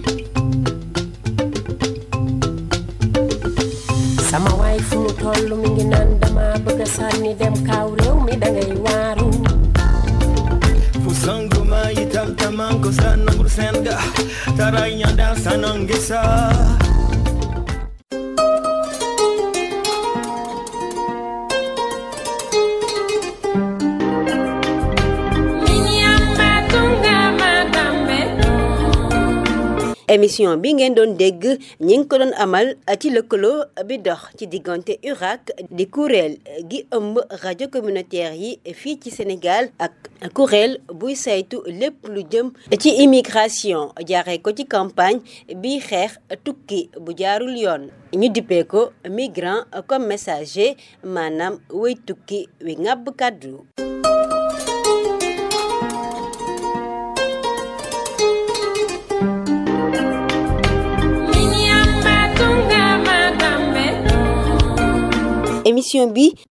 sama waay fu mu toll mi ngi naan dama bëgg a sànni dem kaaw réew mi dangay waaru fu sang manko sanangur senga tarai nyanda sanangesa émission bi ngeen doon dégg ñi ngi ko doon amal ci lëkkaloo bi dox ci diggante URAC di kuréel gi ëmb rajo communautaire yi fii ci Sénégal ak kuréel buy saytu lépp lu jëm ci immigration jaaree ko ci campagne bi xeex tukki bu jaarul yoon ñu dippee ko migrant comme messager maanaam way tukki wi ngàbb kàddu émission bi